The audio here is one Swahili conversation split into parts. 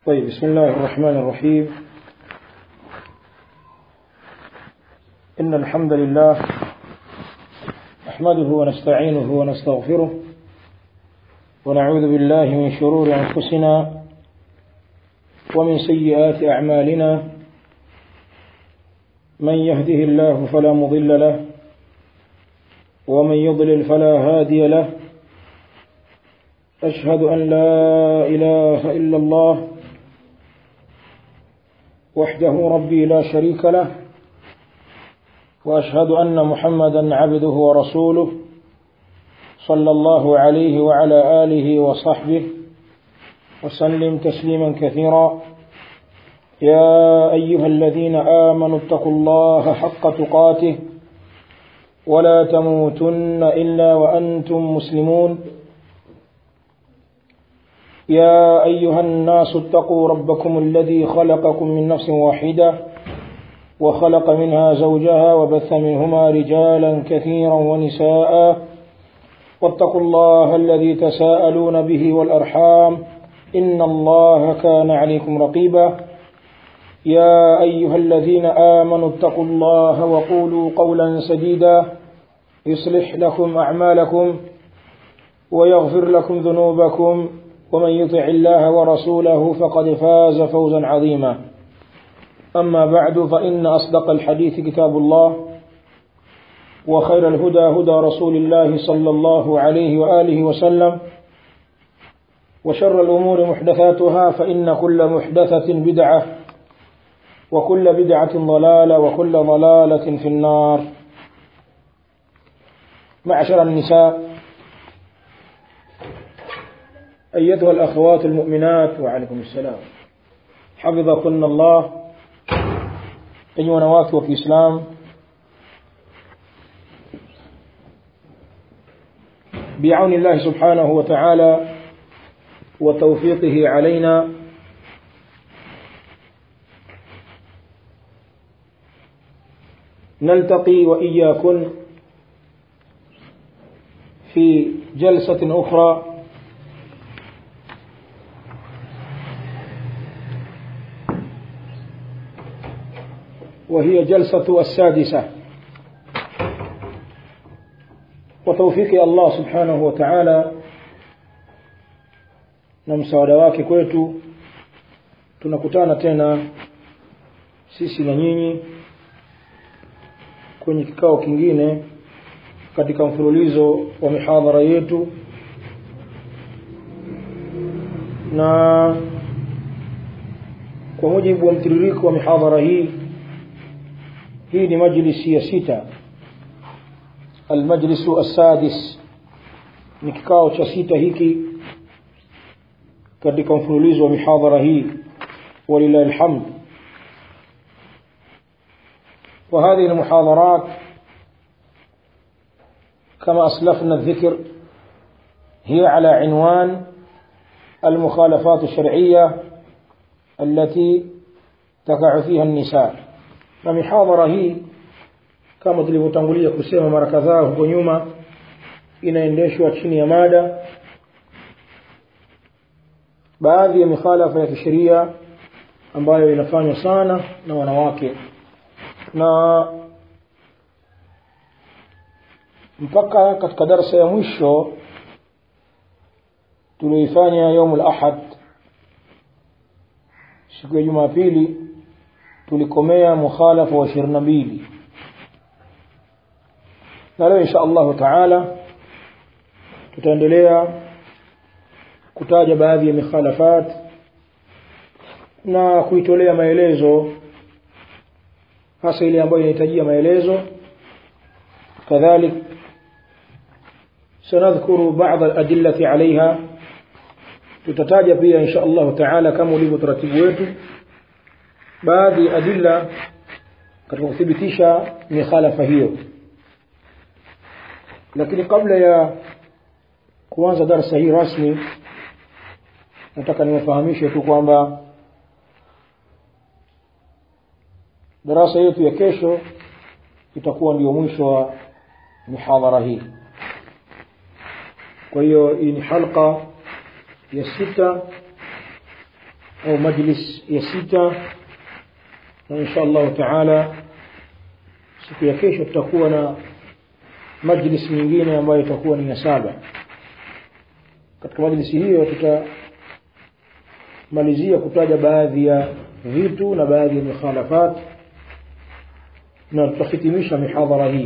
طيب بسم الله الرحمن الرحيم إن الحمد لله نحمده ونستعينه ونستغفره ونعوذ بالله من شرور أنفسنا ومن سيئات أعمالنا من يهده الله فلا مضل له ومن يضلل فلا هادي له أشهد أن لا إله إلا الله وحده ربي لا شريك له وأشهد أن محمدا عبده ورسوله صلى الله عليه وعلى آله وصحبه وسلم تسليما كثيرا يا أيها الذين آمنوا اتقوا الله حق تقاته ولا تموتن إلا وأنتم مسلمون يا أيها الناس اتقوا ربكم الذي خلقكم من نفس واحدة وخلق منها زوجها وبث منهما رجالا كثيرا ونساء واتقوا الله الذي تساءلون به والأرحام إن الله كان عليكم رقيبا يا أيها الذين آمنوا اتقوا الله وقولوا قولا سديدا يصلح لكم أعمالكم ويغفر لكم ذنوبكم ومن يطع الله ورسوله فقد فاز فوزا عظيما أما بعد فإن أصدق الحديث كتاب الله وخير الهدى هدى رسول الله صلى الله عليه وآله وسلم وشر الأمور محدثاتها فإن كل محدثة بدعة وكل بدعة ضلالة وكل ضلالة في النار معشر النساء أيتها الأخوات المؤمنات وعليكم السلام حفظكن الله أيها نوات وفي إسلام بعون الله سبحانه وتعالى وتوفيقه علينا نلتقي وإياكن في جلسة أخرى وهي جلسة السادسة وتوفيق الله سبحانه وتعالى na msaada wake kwetu tunakutana tena sisi na nyinyi kwenye kikao kingine katika mfululizo wa mihadhara yetu na kwa mujibu wa mtiririko wa mihadhara hii hii ni majlisi ya sita almajlisu assadis ni kikao cha sita hiki katika mfululizo wa mihadhara hii walillahi alhamd وهذه المحاضرات كما أسلفنا الذكر هي على عنوان المخالفات الشرعية التي تقع فيها النساء na mihadhara hii kama tulivyotangulia kusema mara kadhaa huko nyuma inaendeshwa chini ya mada baadhi ya mikhalafa ya kisheria ambayo inafanywa sana na wanawake na mpaka katika darsa ya mwisho tulioifanya yaumul ahad siku ya jumapili tulikomea mukhalafa wa ishirini na mbili na leo insha allahu taala tutaendelea kutaja baadhi ya mikhalafat na kuitolea maelezo hasa ile ambayo inahitajia maelezo kadhalik sanadhkuru baadhi aladillati alaiha tutataja pia insha allahu taala kama ulivyo taratibu wetu baadhi ya adilla katika kuthibitisha mikhalafa hiyo lakini kabla ya kuanza darsa hii rasmi nataka niwafahamishe tu kwamba darasa yetu ya kesho itakuwa ndio mwisho wa mihadhara hii kwa hiyo hii ni halqa ya sita au majlis ya sita na insha allahu taala siku ya kesho tutakuwa na majlis nyingine ambayo itakuwa ni ya saba katika majlisi hiyo tutamalizia kutaja baadhi ya vitu na baadhi ya mikhalafat na tutahitimisha mihadhara hii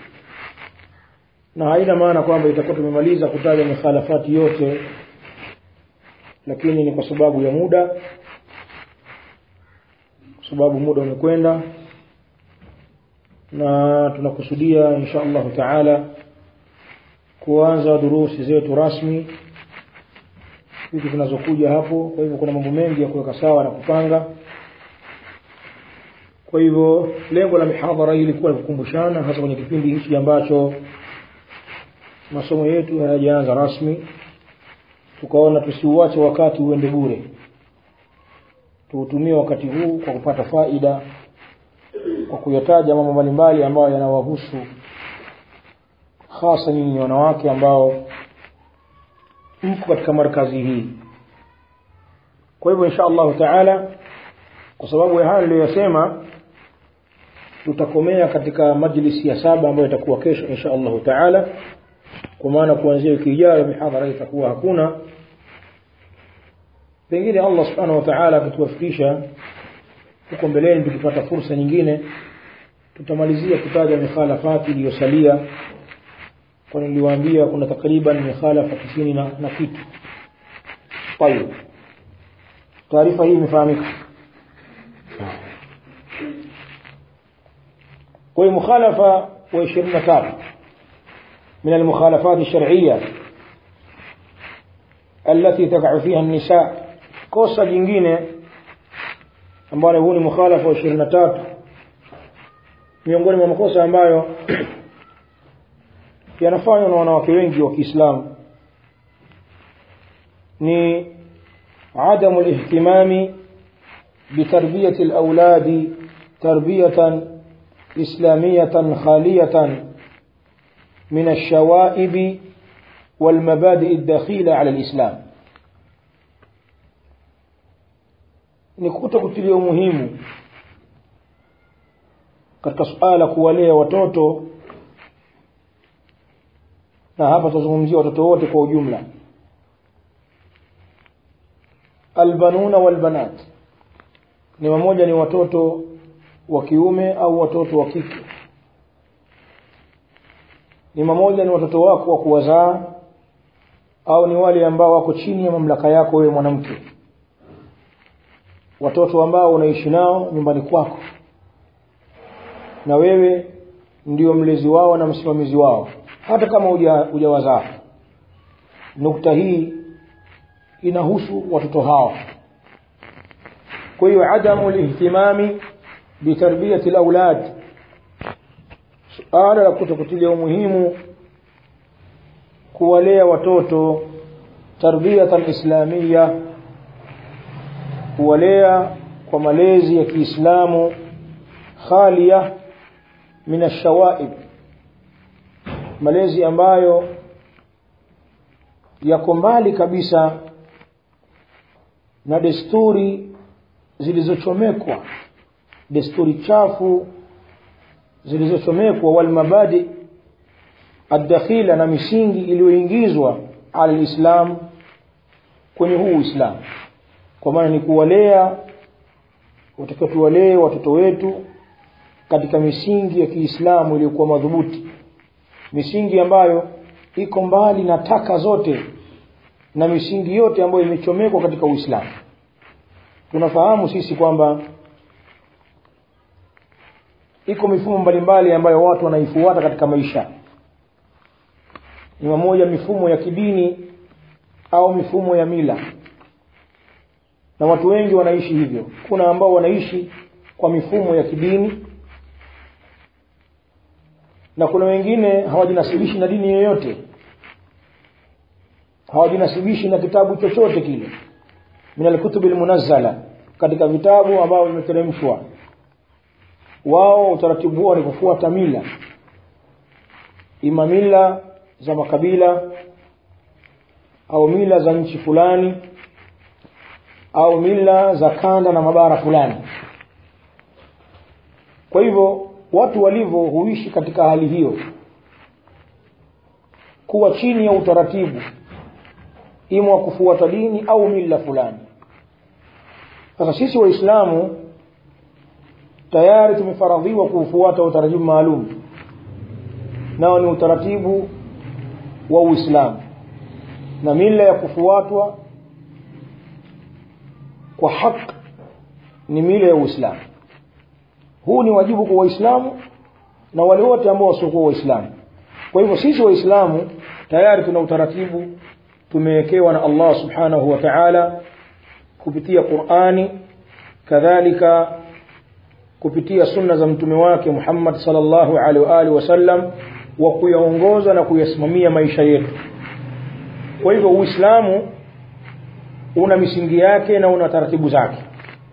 na haina maana kwamba itakuwa tumemaliza kutaja mikhalafati yote lakini ni kwa sababu ya muda kwa sababu muda umekwenda na tunakusudia insha allahu taala kuanza durusi zetu rasmi wiki zinazokuja hapo kwa hivyo kuna mambo mengi ya kuweka sawa na kupanga kwa hivyo lengo la mihadhara hii ilikuwa ni kukumbushana hasa kwenye kipindi hichi ambacho masomo yetu hayajaanza rasmi tukaona tusiuache wakati uende bure tuutumie wakati huu kwa kupata faida kwa kuyataja mambo mbalimbali ambayo yanawahusu hasa nyinyi wanawake ambao mko katika markazi hii kwa hivyo insha allahu taala kwa sababu ya haya niliyoyasema tutakomea katika majlisi ya saba ambayo itakuwa kesho insha allahu taala kwa maana kuanzia wiki ijayo mihadhara itakuwa hakuna pengine allah subhanahu wa taala akituwafikisha huko mbeleni tukipata fursa nyingine tutamalizia kutaja mikhalafati iliyosalia kwani niliwaambia kuna takriban mikhalafa tisini na, na kitu tayib taarifa hii imefahamika kwa hiyo mukhalafa wa ishirini na tatu من المخالفات الشرعية التي تقع فيها النساء kosa jingine ambalo huu ni mukhalafa wa ishirini na tatu miongoni mwa makosa ambayo yanafanywa na wanawake wengi wa kiislamu ni عدم الاهتمام بتربية الأولاد تربية إسلامية خالية من الشوائب والمبادئ الدخيلة على الإسلام ni kuto kutilia umuhimu katika suala kuwalea watoto na hapa tutazungumzia watoto wote kwa ujumla albanuna walbanat ni mamoja ni watoto wa kiume au watoto wa kike ni mamoja ni watoto wako wa kuwazaa au ni wale ambao wako chini ya mamlaka yako wewe mwanamke watoto ambao unaishi nao nyumbani kwako na wewe ndio mlezi wao na msimamizi wao hata kama hujawazaa nukta hii inahusu watoto hawa kwa hiyo adamu lihtimami bitarbiyati laulad suala la kutokutilia umuhimu kuwalea watoto tarbiyatan islamia kuwalea kwa malezi ya kiislamu khalia min ashawaib malezi ambayo yako mbali kabisa na desturi zilizochomekwa desturi chafu zilizochomekwa walmabadi addakhila na misingi iliyoingizwa ala lislam kwenye huu uislamu kwa maana ni kuwalea utakiwa tuwalee watoto wetu katika misingi ya kiislamu iliyokuwa madhubuti misingi ambayo iko mbali na taka zote na misingi yote ambayo imechomekwa katika uislamu tunafahamu sisi kwamba iko mifumo mbalimbali ambayo watu wanaifuata katika maisha ni mamoja mifumo ya kidini au mifumo ya mila na watu wengi wanaishi hivyo kuna ambao wanaishi kwa mifumo ya kidini na kuna wengine hawajinasibishi na dini yoyote hawajinasibishi na kitabu chochote kile min alkutubi lmunazzala katika vitabu ambavyo vimeteremshwa wao utaratibu wao ni kufuata mila ima mila za makabila au mila za nchi fulani au mila za kanda na mabara fulani kwa hivyo watu walivyo huishi katika hali hiyo kuwa chini ya utaratibu ima wa kufuata dini au mila fulani sasa sisi waislamu tayari tumefaradhiwa kuufuata utaratibu maalum nao ni utaratibu wa uislamu na mila ya kufuatwa kwa haki ni mila ya uislamu huu ni wajibu kwa waislamu na wale wote ambao wasiokuwa waislamu kwa hivyo sisi waislamu tayari tuna utaratibu tumewekewa na allah subhanahu wa taala kupitia qurani kadhalika kupitia sunna za mtume wake muhammad salllahu alaihi waalihi wasallam wa kuyaongoza na kuyasimamia maisha yetu kwa hivyo uislamu una misingi yake na una taratibu zake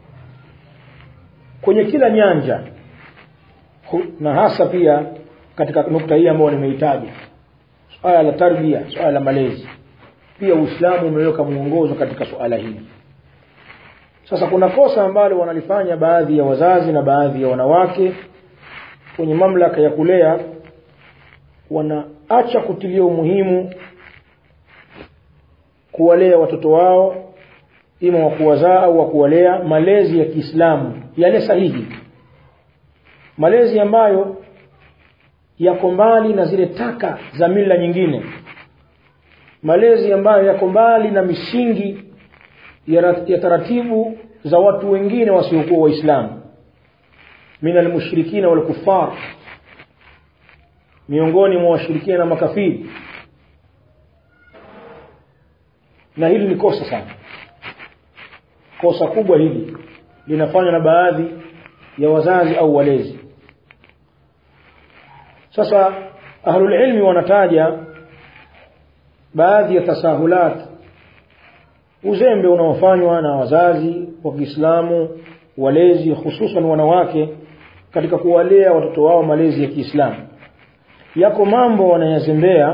kwenye kila nyanja na hasa pia katika nukta hii ambayo nimeitaja swala la tarbia swala la malezi pia uislamu umeweka mwongozo katika suala hili sasa kuna kosa ambalo wanalifanya baadhi ya wazazi na baadhi ya wanawake kwenye mamlaka ya kulea wanaacha kutilia umuhimu kuwalea watoto wao ima wa kuwazaa au wa kuwalea malezi ya kiislamu yale sahihi malezi ambayo yako mbali na zile taka za mila nyingine malezi ambayo yako mbali na misingi ya, ya taratibu za watu wengine wasiokuwa waislamu min almushrikina walkufar miongoni mwa washirikina na makafiri na hili ni kosa sana kosa kubwa hili linafanywa na baadhi ya wazazi au walezi sasa ahlulilmi wanataja baadhi ya tasahulat uzembe unaofanywa na wazazi wa kiislamu walezi hususan wanawake katika kuwalea watoto wao malezi ya kiislamu yako mambo wanayazembea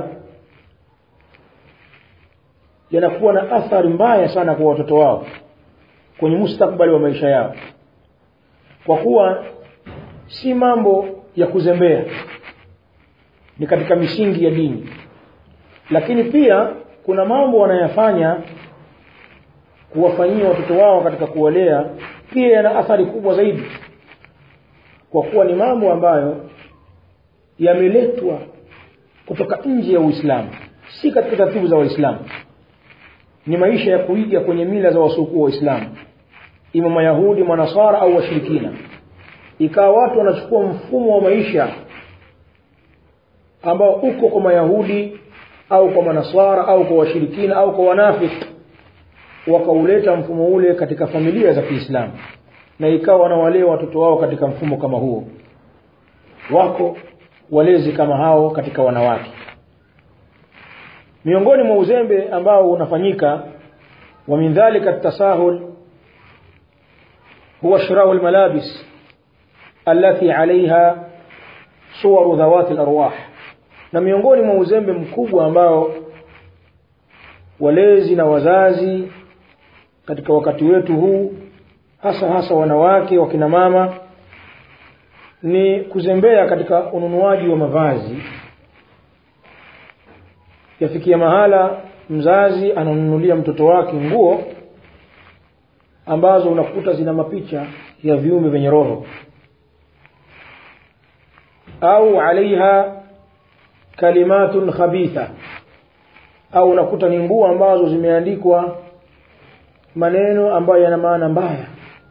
yanakuwa na athari mbaya sana kwa watoto wao kwenye mustakbali wa maisha yao kwa kuwa si mambo ya kuzembea ni katika misingi ya dini lakini pia kuna mambo wanayafanya kuwafanyia watoto wao katika kuwalea pia yana athari kubwa zaidi kwa kuwa ni mambo ambayo yameletwa kutoka nje ya uislamu si katika taratibu za waislamu ni maisha ya kuiga kwenye mila za wasiokuwa waislamu ima mayahudi manasara au washirikina ikawa watu wanachukua mfumo wa maisha ambao uko kwa mayahudi au kwa manasara au kwa washirikina au kwa wanafiki wakauleta mfumo ule katika familia za kiislamu na ikawa wanawalea watoto wao katika mfumo kama huo wako walezi kama hao katika wanawake miongoni mwa uzembe ambao unafanyika wa min dhalika tasahul huwa shirau almalabis allati alaiha suwaru dhawati alarwah na miongoni mwa uzembe mkubwa ambao walezi na wazazi katika wakati wetu huu hasa hasa wanawake wakina mama ni kuzembea katika ununuaji wa mavazi yafikia mahala mzazi ananunulia mtoto wake nguo ambazo unakuta zina mapicha ya viumbe vyenye roho au alaiha kalimatun khabitha au unakuta ni nguo ambazo zimeandikwa maneno ambayo yana maana mbaya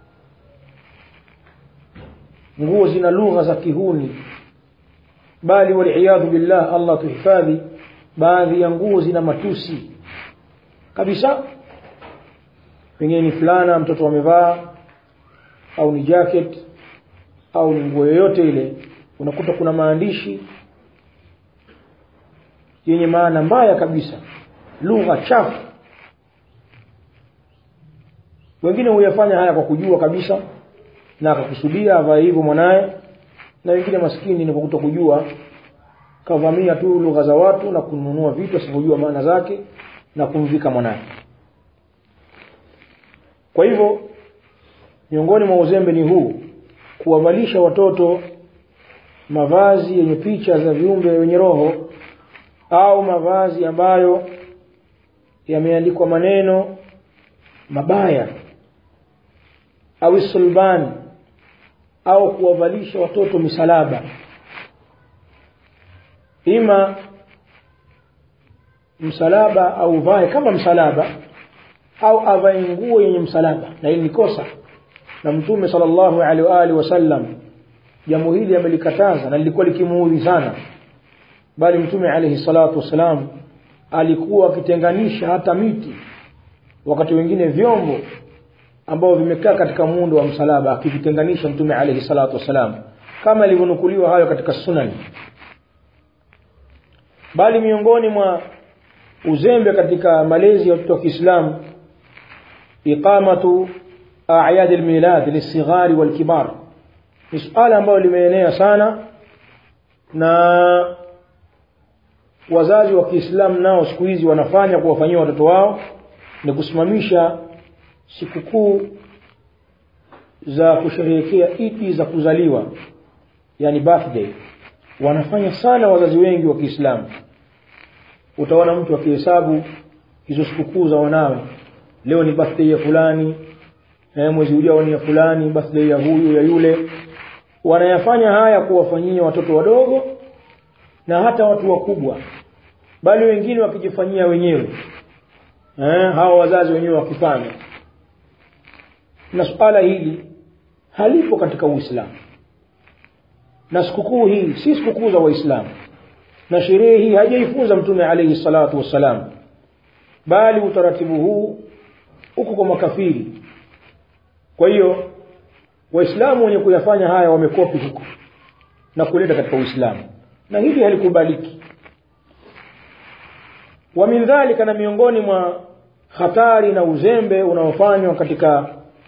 nguo zina lugha za kihuni bali waliyadhu billah allah tuhifadhi baadhi ya nguo zina matusi kabisa pengine ni fulana mtoto amevaa au ni jacket au ni nguo yoyote ile unakuta kuna maandishi yenye maana mbaya kabisa lugha chafu wengine huyafanya haya kwa kujua kabisa na akakusudia avae hivyo mwanaye na wengine maskini ni kwa kutokujua kavamia tu lugha za watu na kununua vitu asivyojua maana zake na kumvika mwanaye kwa hivyo miongoni mwa uzembe ni huu kuwavalisha watoto mavazi yenye picha za viumbe wenye roho au mavazi ambayo yameandikwa maneno mabaya au sulbani au kuwavalisha watoto misalaba ima msalaba au vae kama msalaba au avae nguo yenye msalaba na hili ni kosa na mtume sallallahu alaihi wa alihi wasallam jambo hili amelikataza na lilikuwa likimuudhi sana bali mtume alaihi salatu wasalam alikuwa akitenganisha hata miti wakati wengine vyombo ambao vimekaa katika muundo wa msalaba akivitenganisha mtume alaihi salatu wasalam kama ilivyonukuliwa hayo katika sunan bali miongoni mwa uzembe katika malezi ya watoto wa Kiislamu iqamatu a'yad al-milad lisighari wal-kibar ni suala ambalo limeenea sana na wazazi wa Kiislamu nao siku hizi wanafanya kuwafanyia watoto wao ni kusimamisha sikukuu za kusherehekea idi za kuzaliwa yani birthday wanafanya sana wazazi wengi wa Kiislamu utaona mtu akihesabu hizo sikukuu za wanawe leo ni birthday ya fulani na mwezi ujao ni ya fulani birthday ya huyu ya yule wanayafanya haya kuwafanyia watoto wadogo na hata watu wakubwa bali wengine wakijifanyia wenyewe eh, hawa wazazi wenyewe wakifanya na suala hili halipo katika Uislamu na sikukuu hii si sikukuu za Waislamu na sherehe hii hajaifunza Mtume alayhi salatu wassalam bali utaratibu huu uko kwa makafiri kwa hiyo waislamu wenye kuyafanya haya wamekopi huko na kuleta katika Uislamu na hili halikubaliki wa min dhalika na miongoni mwa hatari na uzembe unaofanywa katika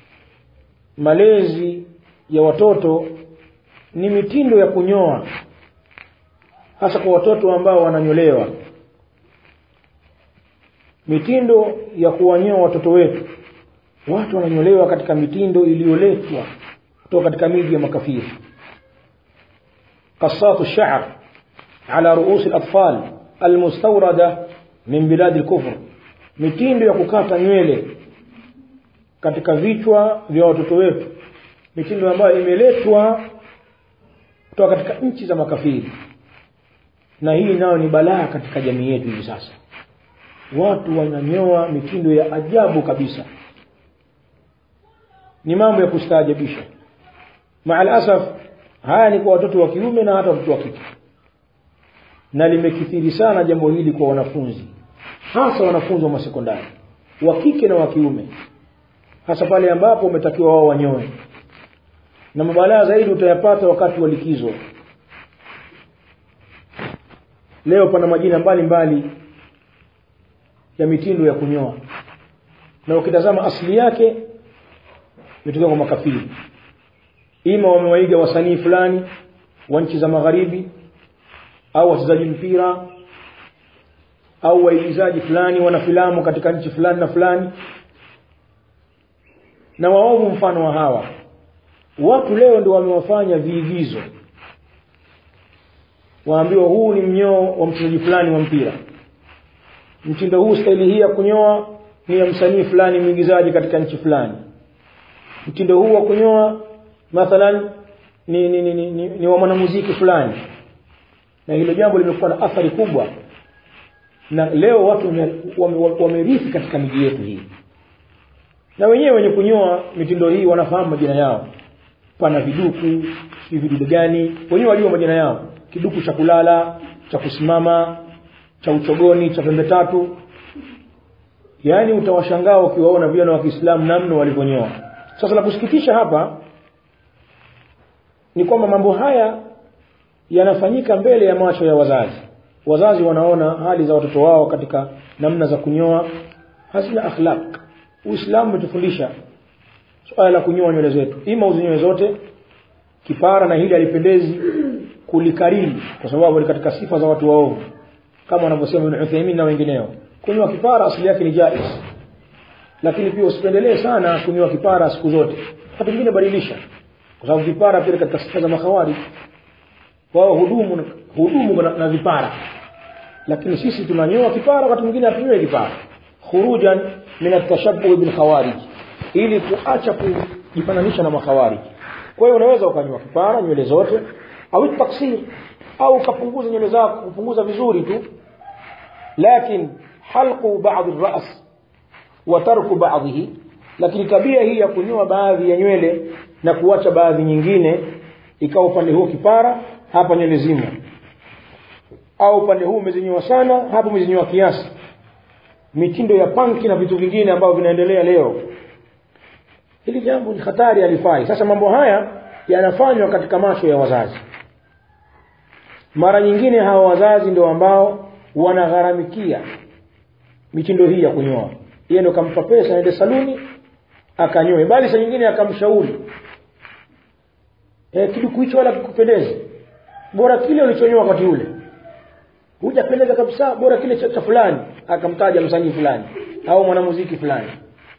malezi ya watoto ni mitindo ya kunyoa hasa kwa watoto ambao wananyolewa mitindo ya kuwanyoa watoto wetu watu wananyolewa katika mitindo iliyoletwa kutoka katika miji ya makafiri قصات الشعر على رؤوس الأطفال المستوردة من بلاد الكفر mitindo ya kukata nywele katika vichwa vya watoto wetu mitindo ambayo imeletwa kutoka katika nchi za makafiri na hii nayo ni balaa katika jamii yetu hivi sasa watu wananyoa mitindo ya ajabu kabisa ni mambo ya kustaajabisha maal asaf haya ni kwa watoto wa kiume na hata watoto wa kike na limekithiri sana jambo hili kwa wanafunzi hasa wanafunzi wa masekondari wa kike na wa kiume hasa pale ambapo umetakiwa wao wanyoe na mabalaa zaidi utayapata wakati wa likizo leo pana majina mbalimbali mbali ya mitindo ya kunyoa na ukitazama asili yake imetokea kwa makafiri ima wamewaiga wasanii fulani wa nchi za magharibi au wachezaji mpira au waigizaji fulani wana filamu katika nchi fulani na fulani na waovu mfano wa hawa watu leo ndio wamewafanya viigizo waambiwa huu ni mnyoo wa mchezaji fulani wa mpira mtindo huu staili hii ya kunyoa ni ya msanii fulani mwigizaji katika nchi fulani mtindo huu wa kunyoa mathalan ni, ni, ni, ni, ni, ni wa mwanamuziki fulani na hilo jambo limekuwa na athari kubwa na leo watu wamerithi wame, wame katika miji yetu hii na wenyewe wenye kunyoa mitindo hii wanafahamu majina yao pana viduku si vidudu gani wenyewe wajua majina yao kiduku cha kulala cha kusimama cha uchogoni cha pembe tatu yaani utawashangaa ukiwaona vijana wa Kiislamu namna walivyonyoa sasa la kusikitisha hapa ni kwamba mambo haya yanafanyika mbele ya macho ya wazazi wazazi wanaona hali za watoto wao katika namna za kunyoa hazina akhlaq uislamu umetufundisha swala la kunyoa nywele zetu ima uzinyoe zote kipara na hili alipendezi kulikariri kwa sababu ni katika sifa za watu waovu kama wanavyosema Ibn Uthaymeen na wengineo kunyoa kipara asili yake ni jaiz lakini pia usipendelee sana kunyoa kipara siku zote wakati mwingine badilisha kwa sababu vipara pia katika sifa za makhawari wao hudumu hudumu na, na vipara lakini sisi tunanyoa kipara wakati mwingine hatunyoe kipara khurujan min atashabbuh bil khawarij ili kuacha kujifananisha na makhawarij kwa hiyo unaweza ukanywa kipara nywele zote au taksir au ukapunguza nywele zako kupunguza vizuri tu lakini halqu ba'd ar-ra's wa tarku ba'dhihi lakini tabia hii ya kunyoa baadhi ya nywele na kuacha baadhi nyingine ikawa upande huu kipara hapa nywele zima au upande huu umezinyoa sana hapa umezinyoa kiasi mitindo ya panki na vitu vingine ambavyo vinaendelea leo hili jambo ni hatari alifai sasa mambo haya yanafanywa katika macho ya wazazi mara nyingine hawa wazazi ndio ambao wanagharamikia mitindo hii ya kunyoa yeye ndio kampa pesa aende saluni akanyoe bali saa nyingine akamshauri e, kiduku hicho wala kikupendeze bora kile ulichonyoa wakati ule hujapendeza kabisa bora kile cha, cha fulani akamtaja msanii fulani au mwanamuziki fulani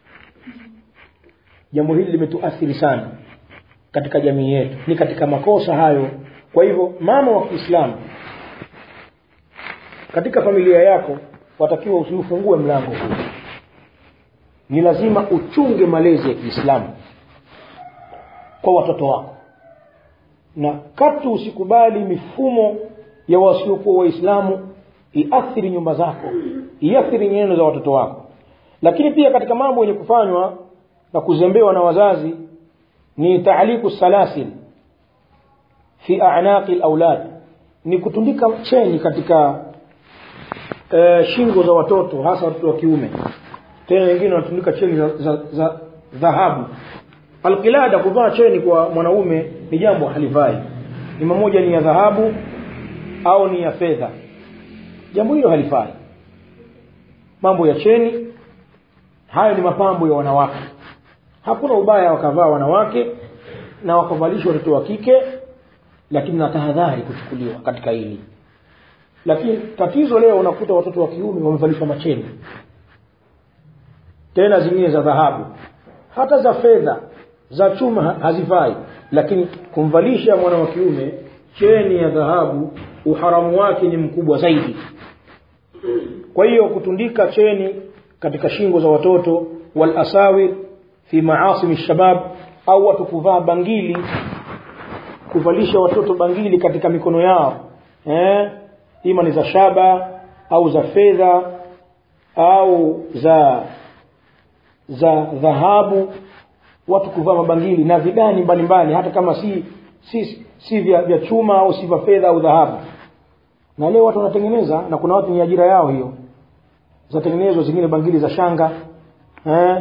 jambo hili limetuathiri sana katika jamii yetu ni katika makosa hayo kwa hivyo mama wa Kiislamu katika familia yako watakiwa usiufungue mlango huu ni lazima uchunge malezi ya Kiislamu kwa watoto wako na katu usikubali mifumo ya wasiokuwa waislamu iathiri nyumba zako iathiri nyendo za watoto wako lakini pia katika mambo yenye kufanywa na kuzembewa na wazazi ni taaliku salasil fi a'naqi al-aulad ni kutundika cheni katika e, shingo za watoto hasa watoto wa kiume tena wengine wanatundika cheni za, za, za dhahabu alqilada kuvaa cheni kwa mwanaume ni jambo halifai ni mmoja ni ya dhahabu au ni ya fedha jambo hilo halifai mambo ya cheni hayo ni mapambo ya wanawake hakuna ubaya wakavaa wanawake na wakavalishwa watoto wa kike lakini na tahadhari kuchukuliwa katika hili lakini tatizo leo unakuta watoto wa kiume wamevalishwa macheni tena zingine za dhahabu hata za fedha za chuma hazifai lakini kumvalisha mwana wa kiume cheni ya dhahabu uharamu wake ni mkubwa zaidi kwa hiyo kutundika cheni katika shingo za watoto wal asawir fi maasim shabab au watu kuvaa bangili kuvalisha watoto bangili katika mikono yao eh ima ni za shaba au za fedha au za za dhahabu watu kuvaa mabangili na vidani mbalimbali hata kama si si si vya, vya chuma au si vya fedha au dhahabu na leo watu wanatengeneza na kuna watu ni ajira yao hiyo zatengenezwa zingine bangili za shanga eh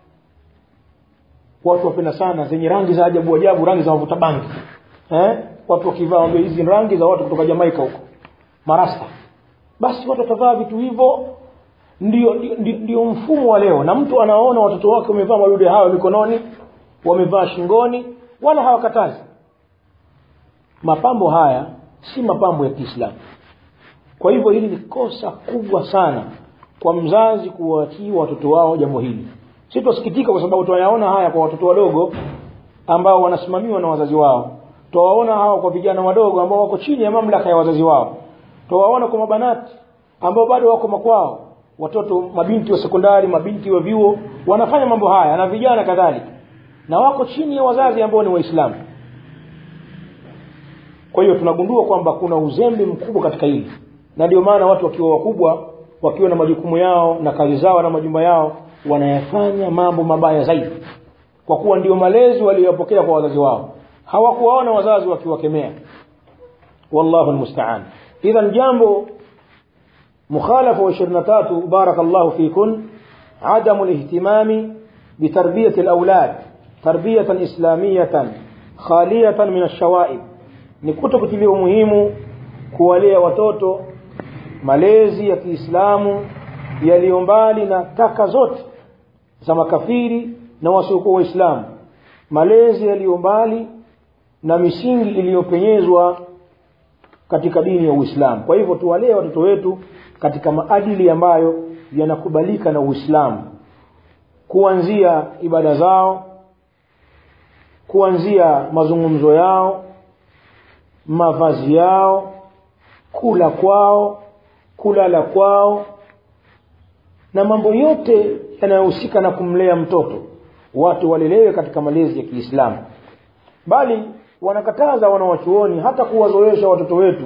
watu wapenda sana zenye rangi za ajabu ajabu rangi za wavuta bangi eh watu wakivaa wambia hizi rangi za watu kutoka Jamaika huko marasta basi watu watavaa vitu hivyo ndio, ndio, ndio mfumo wa leo na mtu anaona watoto wake wamevaa madude hayo mikononi wamevaa shingoni wala hawakatazi mapambo haya si mapambo ya Kiislamu kwa hivyo hili ni kosa kubwa sana kwa mzazi kuwaachia watoto wao jambo hili sitosikitika kwa sababu tunayaona haya kwa watoto wadogo ambao wanasimamiwa na wazazi wao tuwaona hawa kwa vijana wadogo ambao wako chini ya mamlaka ya wazazi wao tuwaona kwa mabanati ambao bado wako makwao watoto mabinti wa sekondari mabinti wa vyuo wanafanya mambo haya na vijana kadhalika na wako chini ya wazazi ambao ni waislamu kwa hiyo tunagundua kwamba kuna uzembe mkubwa katika hili na ndio maana watu wakiwa wakubwa wakiwa na majukumu yao na kazi zao na majumba yao wanayafanya mambo mabaya zaidi kwa kuwa ndio malezi waliyopokea kwa wazazi wao hawakuwaona wazazi wakiwakemea wallahu almusta'an idhan jambo مخالفة وشرنتات بارك الله فيكن عدم الاهتمام بتربية الأولاد تربية إسلامية خالية من الشوائب نكتب كتليه مهم kuwalea watoto malezi ya Kiislamu yaliyo mbali na taka zote za makafiri na wasiokuwa waislamu malezi yaliyo mbali na misingi iliyopenyezwa katika dini ya Uislamu kwa hivyo tuwalee watoto wetu katika maadili ambayo yanakubalika na Uislamu kuanzia ibada zao kuanzia mazungumzo yao mavazi yao kula kwao kulala kwao na mambo yote yanayohusika na kumlea mtoto watu walelewe katika malezi ya kiislamu bali wanakataza wanawachuoni hata kuwazoesha watoto wetu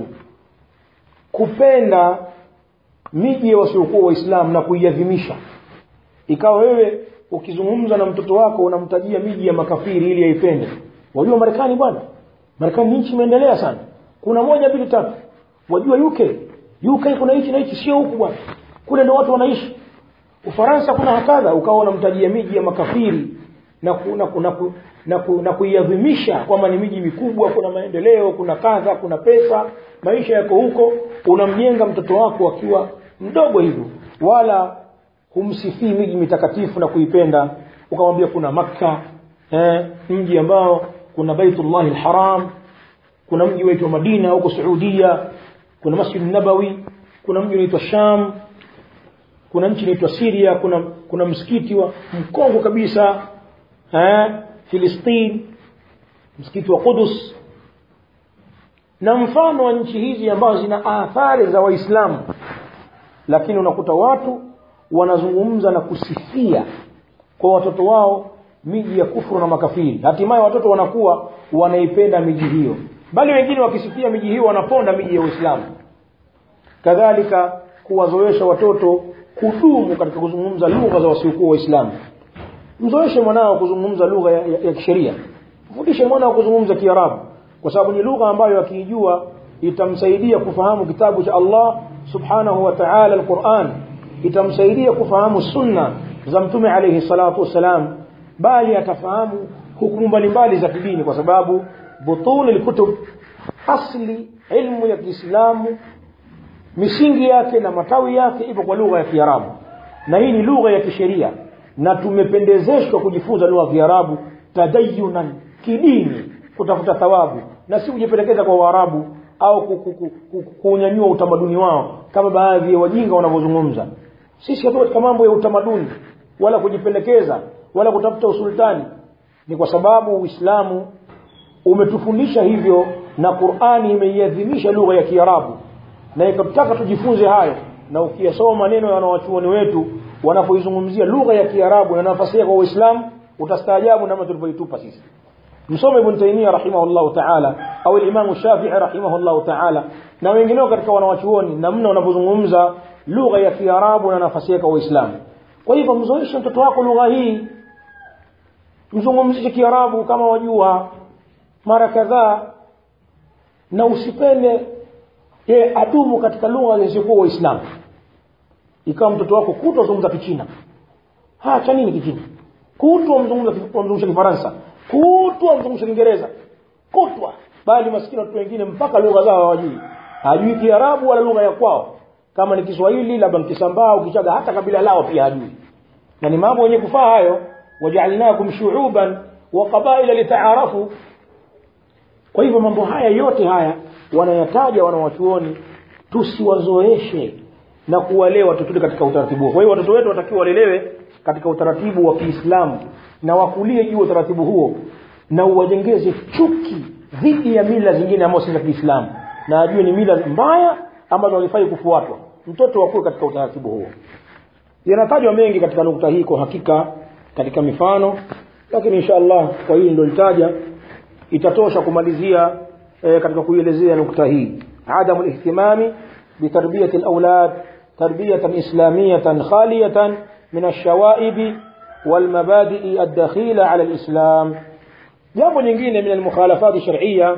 kupenda miji ya wasiokuwa waislamu na kuiadhimisha ikawa wewe ukizungumza na mtoto wako unamtajia miji ya makafiri ili aipende wajua marekani bwana marekani ni nchi imeendelea sana kuna moja mbili tatu wajua uk uk kuna hichi na hichi sio huku bwana kule ndo watu wanaishi ufaransa kuna hakadha ukawa unamtajia miji ya makafiri na ku, na, ku, na, ku, na, ku, na kuiadhimisha kwamba ni miji mikubwa kuna maendeleo kuna kadha kuna pesa maisha yako huko unamjenga mtoto wako akiwa mdogo hivyo wala humsifii miji mitakatifu na kuipenda ukamwambia kuna makka eh, mji ambao kuna baitullahi lharam kuna mji waitwa madina huko saudia kuna masjid nabawi kuna mji unaitwa sham kuna nchi inaitwa siria kuna kuna msikiti wa mkongo kabisa eh, filistin msikiti wa qudus na mfano wa nchi hizi ambazo zina athari za waislamu lakini unakuta watu wanazungumza na kusifia kwa watoto wao miji ya kufuru na makafiri hatimaye watoto wanakuwa wanaipenda miji hiyo bali wengine wakisifia miji hiyo wanaponda miji ya uislamu kadhalika kuwazoesha watoto kudumu katika kuzungumza lugha za wasiokuwa waislamu mzoeshe mwanao kuzungumza lugha ya, ya, ya kisheria mfundishe mwanao kuzungumza kiarabu kwa sababu ni lugha ambayo akiijua itamsaidia kufahamu kitabu cha allah subhanahu wa taala alquran itamsaidia kufahamu sunna za mtume alayhi salatu wassalam bali atafahamu hukumu mbalimbali za kidini kwa sababu butuni lkutub asli ilmu ya kiislamu misingi yake na matawi yake ipo kwa lugha ya kiarabu na hii ni lugha ya kisheria na tumependezeshwa kujifunza lugha ya kiarabu tadayunan kidini kutafuta thawabu na si kujipendekeza kwa waarabu au kuunyanyua utamaduni wao kama baadhi ya wajinga wanavyozungumza sisi hatu katika mambo ya utamaduni wala kujipendekeza wala kutafuta usultani ni kwa sababu uislamu umetufundisha hivyo na qurani imeiadhimisha lugha ya kiarabu na ikatutaka tujifunze hayo na ukiyasoma maneno ya wanawachuoni wetu wanapoizungumzia lugha ya kiarabu na nafasi yake kwa uislamu utastaajabu namna tulivyoitupa sisi msome ibn taimia rahimahullahu taala au limamu shafii rahimahullahu taala na wengineo katika wanawachuoni namna wanavyozungumza lugha ya kiarabu na nafasi yake kwa uislamu kwa hivyo mzoeshe mtoto wako lugha hii mzungumzishe kiarabu kama wajua mara kadhaa na usipende yeye adumu katika lugha zisizokuwa waislamu ikawa mtoto wako kutwa zungumza kichina ha cha nini kichina kutwa mzungumza kifaransa kutwa mzungumza kiingereza kutwa bali maskini watu wengine mpaka lugha zao hawajui hajui kiarabu wala lugha ya kwao kama ni kiswahili labda mkisambaa au kichaga hata kabila lao pia hajui na ni mambo yenye kufaa hayo wajaalnakum shuuban wa qabaila litaarafu kwa hivyo mambo haya yote haya wanayataja wanawachuoni tusiwazoeshe na kuwalea watoto katika utaratibu kwa hiyo watoto wetu watakiwa walelewe katika utaratibu wa kiislamu na wakulie juu utaratibu huo na uwajengeze chuki dhidi ya mila zingine ambazo si za kiislamu na ajue ni mila mbaya ambazo hazifai kufuatwa mtoto wakuwe katika utaratibu huo yanatajwa mengi katika nukta hii kwa hakika katika mifano lakini insha allah kwa hili ndo litaja itatosha kumalizia e, katika kuielezea nukta hii adamu lihtimami bitarbiyati laulad tarbiyatan islamiyatan khaliyatan min alshawaibi walmabadii aldakhila ala lislam jambo nyingine min almukhalafati sharciya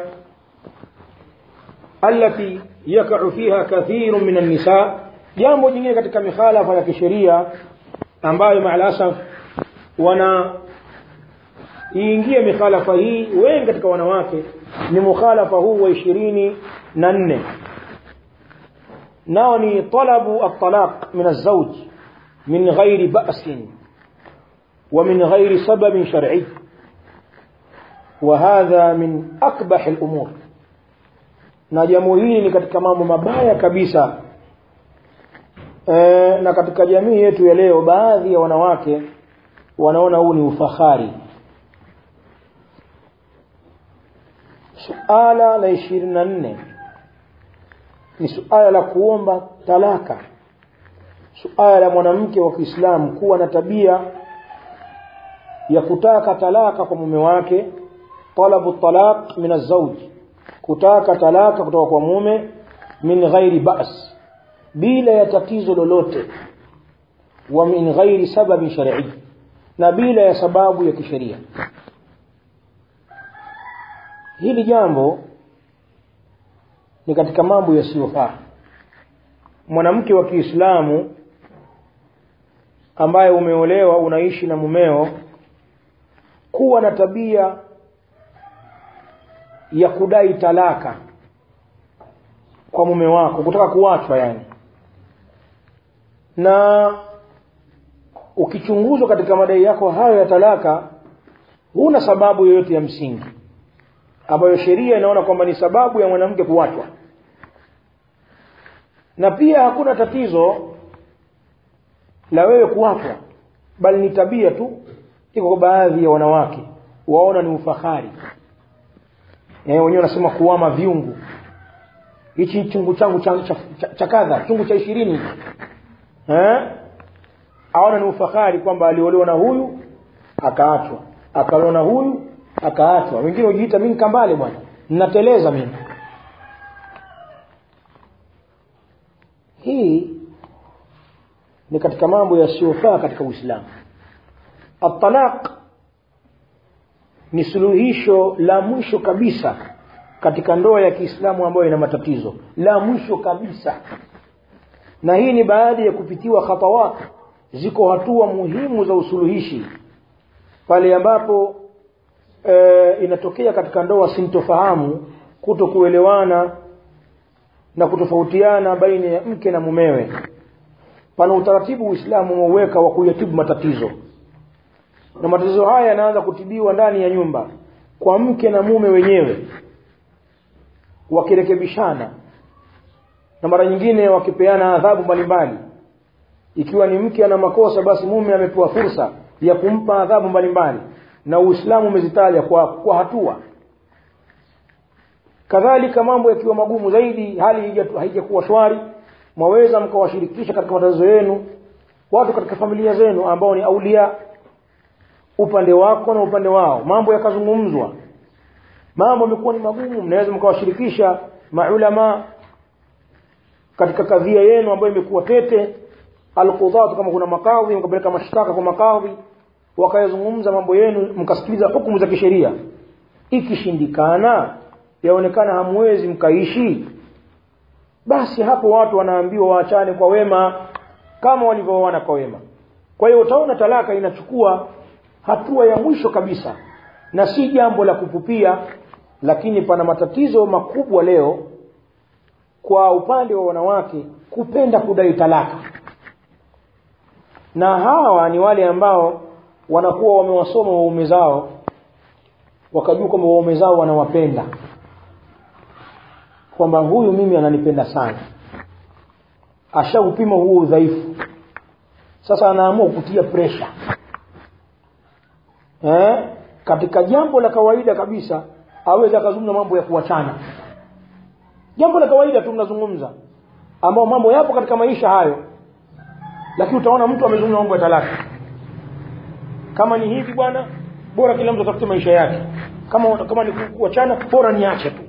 التي يقع فيها كثير من النساء jambo jingine katika mikhalafa ya kisheria ambayo maalasaf wana iingie mikhalafa hii wengi katika wanawake ni mukhalafa huu wa ishirini na nne nao ni talabu altalaq min alzauj min ghairi basin ومن غير سبب شرعي وهذا من أقبح الأمور na jambo hili ni katika mambo mabaya kabisa e, na katika jamii yetu ya leo baadhi ya wanawake wanaona huu ni ufahari suala la ishirini na nne ni suala la kuomba talaka suala la mwanamke wa kiislamu kuwa na tabia ya kutaka talaka kwa mume wake talabu talaq min azauj kutaka talaka kutoka kwa mume min ghairi bas bila ya tatizo lolote wa min ghairi sababi shar'i na bila ya sababu ya kisheria hili jambo ni katika mambo yasiyofaa mwanamke wa Kiislamu ambaye umeolewa unaishi na mumeo kuwa na tabia ya kudai talaka kwa mume wako kutaka kuachwa yani na ukichunguzwa katika madai yako hayo ya talaka huna sababu yoyote ya msingi ambayo sheria inaona kwamba ni sababu ya mwanamke kuachwa na pia hakuna tatizo la wewe kuachwa bali ni tabia tu iko kwa baadhi ya wanawake waona ni ufahari eh wenyewe wanasema kuama viungu hichi chungu changu cha, cha, cha, cha kadha chungu cha ishirini eh aona ni ufahari kwamba aliolewa na huyu akaachwa akaolewa na huyu akaachwa wengine hujiita mimi kambale bwana ninateleza mimi hii ni katika mambo yasiyofaa katika Uislamu at-talaq ni suluhisho la mwisho kabisa katika ndoa ya Kiislamu ambayo ina matatizo la mwisho kabisa na hii ni baadhi ya kupitiwa khatawat ziko hatua muhimu za usuluhishi pale ambapo e, inatokea katika ndoa sintofahamu kuto kuelewana na kutofautiana baina ya mke na mumewe pana utaratibu Uislamu umeuweka wa kuyatibu matatizo na matatizo haya yanaanza kutibiwa ndani ya nyumba kwa mke na mume wenyewe wakirekebishana na mara nyingine wakipeana adhabu mbalimbali ikiwa ni mke ana makosa basi mume amepewa fursa ya kumpa adhabu mbalimbali na Uislamu umezitaja kwa, kwa hatua kadhalika mambo yakiwa magumu zaidi hali haijakuwa shwari mwaweza mkawashirikisha katika matatizo yenu watu katika familia zenu ambao ni aulia upande wako na upande wao mambo yakazungumzwa mambo yamekuwa ni magumu mnaweza mkawashirikisha maulama katika kadhia yenu ambayo imekuwa tete alqudhat kama kuna makadhi mkapeleka mashtaka kwa makadhi wakayazungumza mambo yenu mkasikiliza hukumu za kisheria ikishindikana yaonekana hamwezi mkaishi basi hapo watu wanaambiwa waachane kwa wema kama walivyooana kwa wema kwa hiyo utaona talaka inachukua hatua ya mwisho kabisa na si jambo la kupupia lakini pana matatizo makubwa leo kwa upande wa wanawake kupenda kudai talaka na hawa ni wale ambao wanakuwa wamewasoma waume zao wakajua kwamba waume zao wanawapenda kwamba huyu mimi ananipenda sana ashaupima huo udhaifu sasa anaamua kutia presha eh? katika jambo la kawaida kabisa aweze akazungumza mambo ya kuachana jambo la kawaida tu mnazungumza ambao mambo yapo katika maisha hayo lakini utaona mtu amezungumza mambo ya talaka kama ni hivi bwana bora kila mtu atafute maisha yake kama kama ni kuachana bora niache tu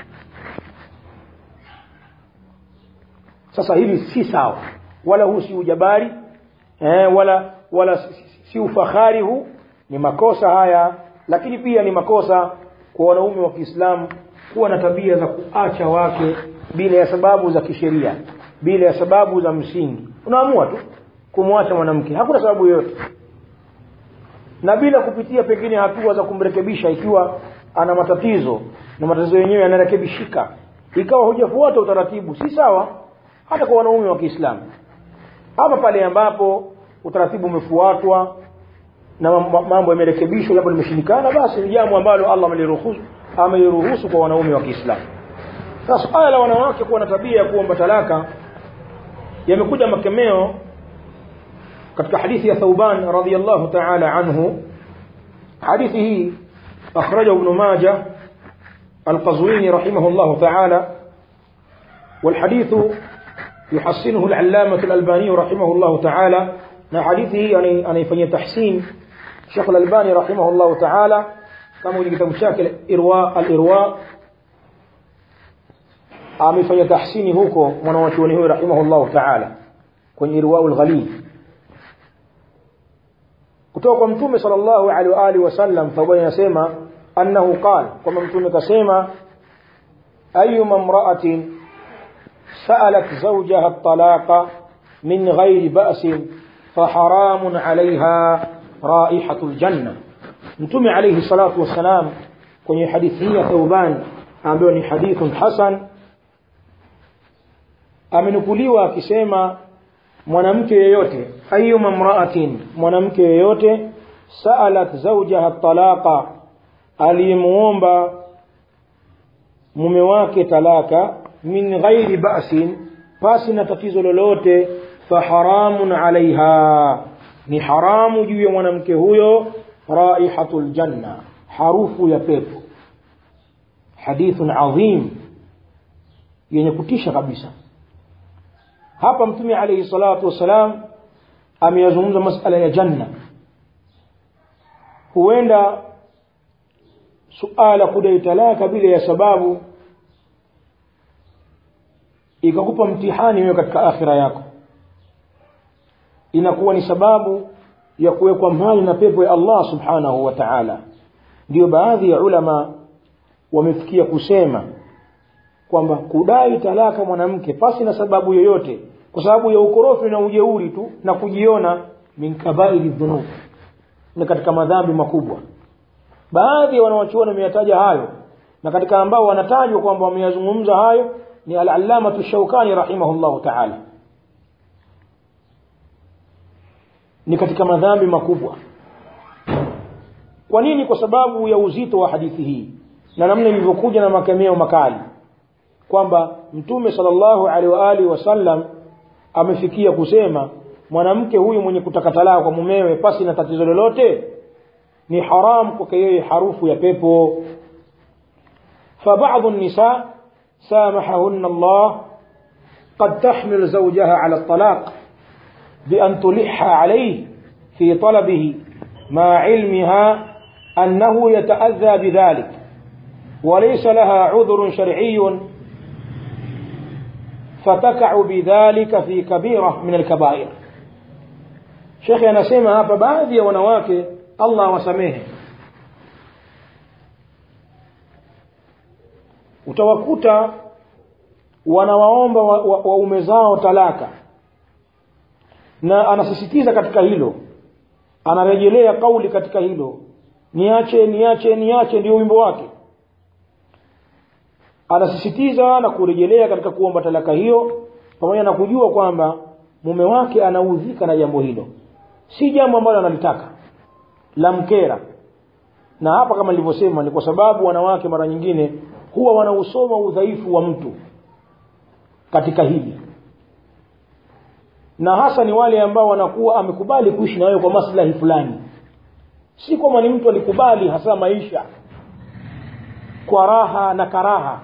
sasa hili si sawa wala huu si ujabari eh, wala wala si, si, si ufahari huu ni makosa haya lakini pia ni makosa kwa wanaume wa Kiislamu kuwa na tabia za kuacha wake bila ya sababu za kisheria bila ya sababu za msingi unaamua tu kumwacha mwanamke hakuna sababu yoyote na bila kupitia pengine hatua za kumrekebisha ikiwa ana matatizo na matatizo yenyewe yanarekebishika ikawa hujafuata utaratibu si sawa hata kwa wanaume wa Kiislamu hapa pale ambapo utaratibu umefuatwa na mambo yamerekebishwa jambo limeshindikana basi ni jambo ambalo Allah ameliruhusu ameliruhusu kwa wanaume wa Kiislamu sasa suala la wanawake kuwa na tabia ya kuomba talaka yamekuja makemeo katika hadithi ya Thauban radhiyallahu ta'ala anhu hadithi hii akhraja ibn Majah القزويني رحمه الله تعالى والحديث يحسنه العلامة الألباني رحمه الله تعالى na hadithi hii anaifanyia tahsin Sheikh Al-Albani rahimahullah ta'ala kama kwenye kitabu chake Irwa al-Irwa amefanya tahsini huko mwanachuoni huyo rahimahullah ta'ala kwenye Irwa al-Ghalil kutoka kwa mtume sallallahu alaihi wa alihi wasallam fabaya anasema annahu qala kwamba mtume kasema ayyuma imra'atin sa'alat zawjaha at-talaqa min ghairi ba'sin فحرام عليها رائحة الجنة متومي عليه الصلاة والسلام kwenye hadithi hii ya Thauban ambayo ni hadithun hasan amenukuliwa akisema mwanamke yeyote ayyuma mra'atin mwanamke yeyote sa'alat zawjaha talaqa alimuomba mume wake talaka min ghairi ba'sin pasi na tatizo lolote faharamun alaiha ni haramu juu ya mwanamke huyo raihatul janna harufu ya pepo hadithun adhim yenye kutisha kabisa hapa mtume alayhi salatu wassalam ameyazungumza masala ya janna huenda suala kudai talaka bila ya sababu ikakupa mtihani wewe katika akhira yako inakuwa ni sababu ya kuwekwa mbali na pepo ya Allah subhanahu wa ta'ala ndio baadhi ya ulama wamefikia kusema kwamba kudai talaka mwanamke pasi na sababu yoyote kwa sababu ya ukorofi na ujeuri tu na kujiona min kabairi dhunub ni katika madhambi makubwa baadhi ya wanawachuoni wameyataja hayo na katika ambao wanatajwa kwamba wameyazungumza hayo ni al-allamatu shaukani rahimahullahu ta'ala ni katika madhambi makubwa kwa nini kwa sababu ya uzito wa hadithi hii na namna ilivyokuja na makemeo makali kwamba mtume sallallahu alaihi wa alihi wasallam amefikia kusema mwanamke huyu mwenye kutaka talaka kwa mumewe pasi na tatizo lolote ni haram kwake yeye harufu ya pepo فبعض النساء سامحهن الله قد تحمل زوجها على الطلاق بأن تلح عليه في طلبه مع علمها أنه يتأذى بذلك وليس لها عذر شرعي فتقع بذلك في كبيرة من الكبائر شيخ anasema hapa baadhi ya wanawake Allah wasamehe utawakuta wanawaomba waume wa, wa zao talaka na anasisitiza katika hilo anarejelea kauli katika hilo niache niache niache ndio wimbo wake anasisitiza na kurejelea katika kuomba talaka hiyo pamoja na kujua kwamba mume wake anaudhika na jambo hilo si jambo ambalo analitaka la mkera na hapa kama nilivyosema ni kwa sababu wanawake mara nyingine huwa wanausoma udhaifu wa mtu katika hili na hasa ni wale ambao wanakuwa amekubali kuishi na wewe kwa maslahi fulani si kwamba ni mtu alikubali hasa maisha kwa raha na karaha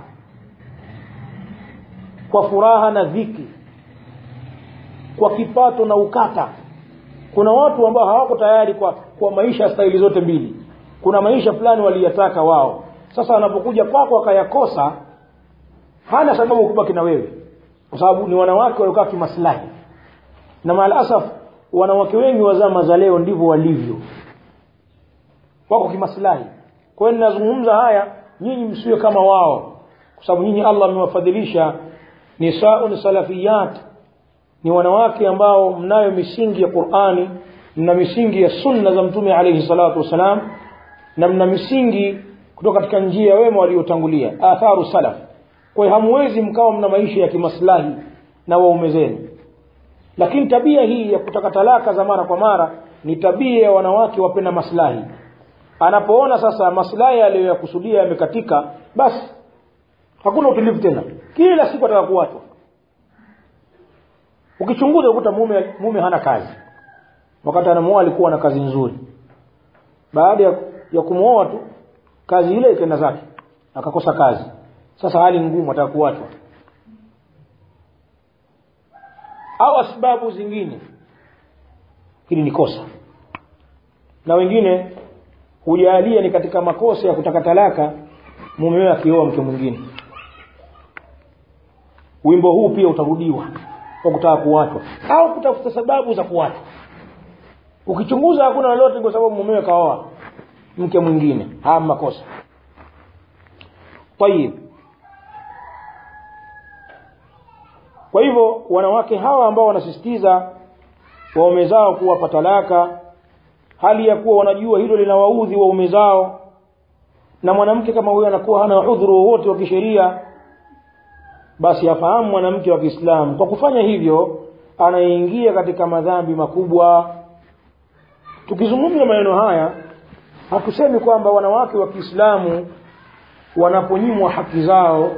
kwa furaha na dhiki kwa kipato na ukata kuna watu ambao hawako tayari kwa, kwa maisha staili zote mbili kuna maisha fulani waliyataka wao sasa anapokuja kwako akayakosa hana sababu kubaki na wewe kwa sababu ni wanawake waliokaa kimaslahi na maalasaf wanawake wengi wa zama za leo ndivyo walivyo wako kimaslahi kwa hiyo ninazungumza haya nyinyi msiwe kama wao kwa sababu nyinyi Allah amewafadhilisha nisaun salafiyat ni wanawake ambao mnayo misingi ya Qur'ani mna misingi ya sunna za mtume alayhi salatu wasalam na mna misingi kutoka katika njia ya wema waliotangulia atharu salaf kwa hiyo hamwezi mkawa mna maisha ya kimaslahi na waume zenu lakini tabia hii ya kutaka talaka za mara kwa mara ni tabia ya wanawake wapenda maslahi anapoona sasa maslahi aliyoyakusudia yamekatika basi hakuna utulivu tena kila siku ataka kuachwa ukichunguza ukuta mume mume hana kazi wakati anamuoa alikuwa na kazi nzuri baada ya, ya kumwoa tu kazi ile ikaenda zake akakosa kazi sasa hali ngumu ataka kuachwa au asbabu zingine hili ni kosa na wengine hujalia ni katika makosa ya kutaka talaka mumewe akioa mke mwingine wimbo huu pia utarudiwa kwa kutaka kuachwa au kutafuta sababu za kuachwa ukichunguza hakuna lolote kwa sababu mumewe kaoa mke mwingine haya makosa tayib kwa hivyo wanawake hawa ambao wanasisitiza waume zao kuwapa talaka hali ya kuwa wanajua hilo linawaudhi waume zao na mwanamke kama huyo anakuwa hana udhuru wowote wa kisheria basi afahamu mwanamke wa Kiislamu kwa kufanya hivyo anaingia katika madhambi makubwa tukizungumza maneno haya hatusemi kwamba wanawake wa Kiislamu wanaponyimwa haki zao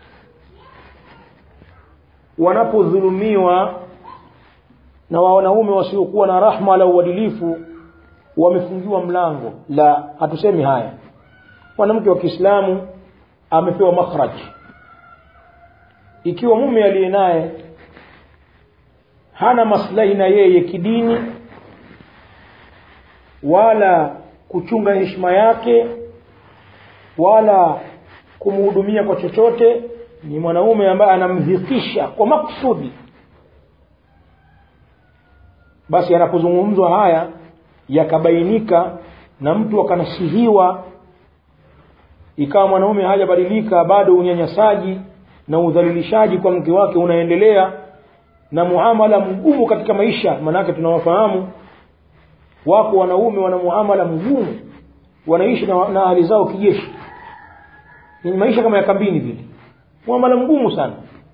wanapodhulumiwa na wanaume wasiokuwa na rahma wala uadilifu wamefungiwa mlango la hatusemi haya mwanamke wa Kiislamu amepewa makhraj ikiwa mume aliye naye hana maslahi na yeye kidini wala kuchunga heshima yake wala kumhudumia kwa chochote ni mwanaume ambaye anamdhikisha kwa maksudi basi yanapozungumzwa haya yakabainika na mtu akanasihiwa ikawa mwanaume hajabadilika bado unyanyasaji na udhalilishaji kwa mke wake unaendelea na muamala mgumu katika maisha manake tunawafahamu wako wanaume wana muamala mgumu wanaishi na, na hali zao kijeshi ni maisha kama ya kambini vile muamala mgumu sana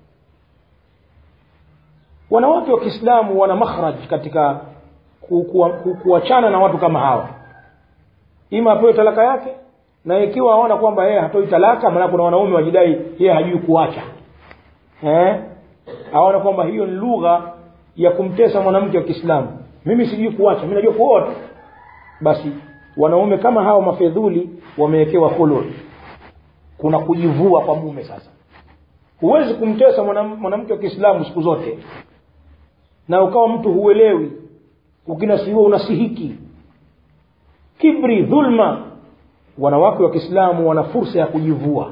wanawake wa Kiislamu wana makhraj katika kuachana ku, ku, ku, na watu kama hawa ima apewe talaka yake na ikiwa aona kwamba yeye hatoi talaka maana kuna wanaume wajidai yeye hajui kuacha eh aona kwamba hiyo ni lugha ya kumtesa mwanamke wa Kiislamu mimi sijui kuacha mimi najua kuoa tu basi wanaume kama hao mafedhuli wamewekewa khulul kuna kujivua kwa mume sasa huwezi kumtesa mwanamke wa Kiislamu siku zote na ukawa mtu huelewi ukinasihiwa unasihiki kibri dhulma wanawake wa Kiislamu wana fursa ya kujivua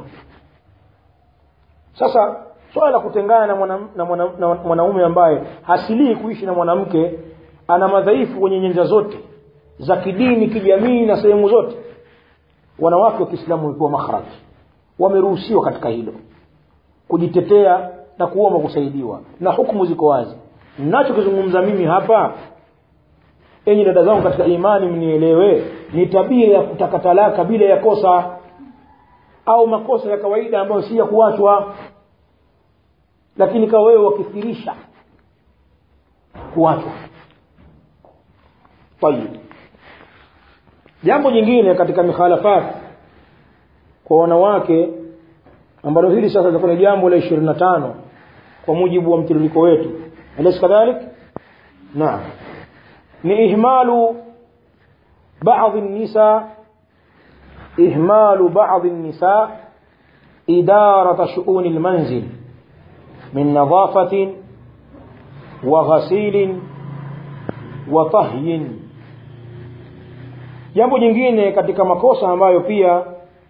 sasa swala la kutengana na mwanaume na mwana, na mwana ambaye hasilii kuishi na mwanamke ana madhaifu kwenye nyanja zote za kidini kijamii na sehemu zote wanawake wa Kiislamu wamepewa makhraj wameruhusiwa katika hilo kujitetea na kuomba kusaidiwa na hukumu ziko wazi ninachokizungumza mimi hapa enyi dada zangu katika imani mnielewe ni tabia ya kutaka talaka bila ya kosa au makosa ya kawaida ambayo si ya kuachwa lakini kawa wewe wakithirisha kuachwa tayib jambo jingine katika mikhalafat kwa wanawake ambalo hili sasa litakuwa ni jambo la 25 kwa mujibu wa mtiririko wetu alaysa kadhalik naam ni ihmalu بعض النساء إهمال بعض النساء إدارة شؤون المنزل من نظافة وغسيل وطهي jambo jingine katika makosa ambayo pia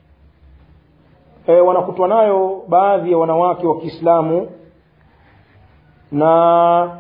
e, wanakutwa nayo baadhi ya wanawake wa Kiislamu na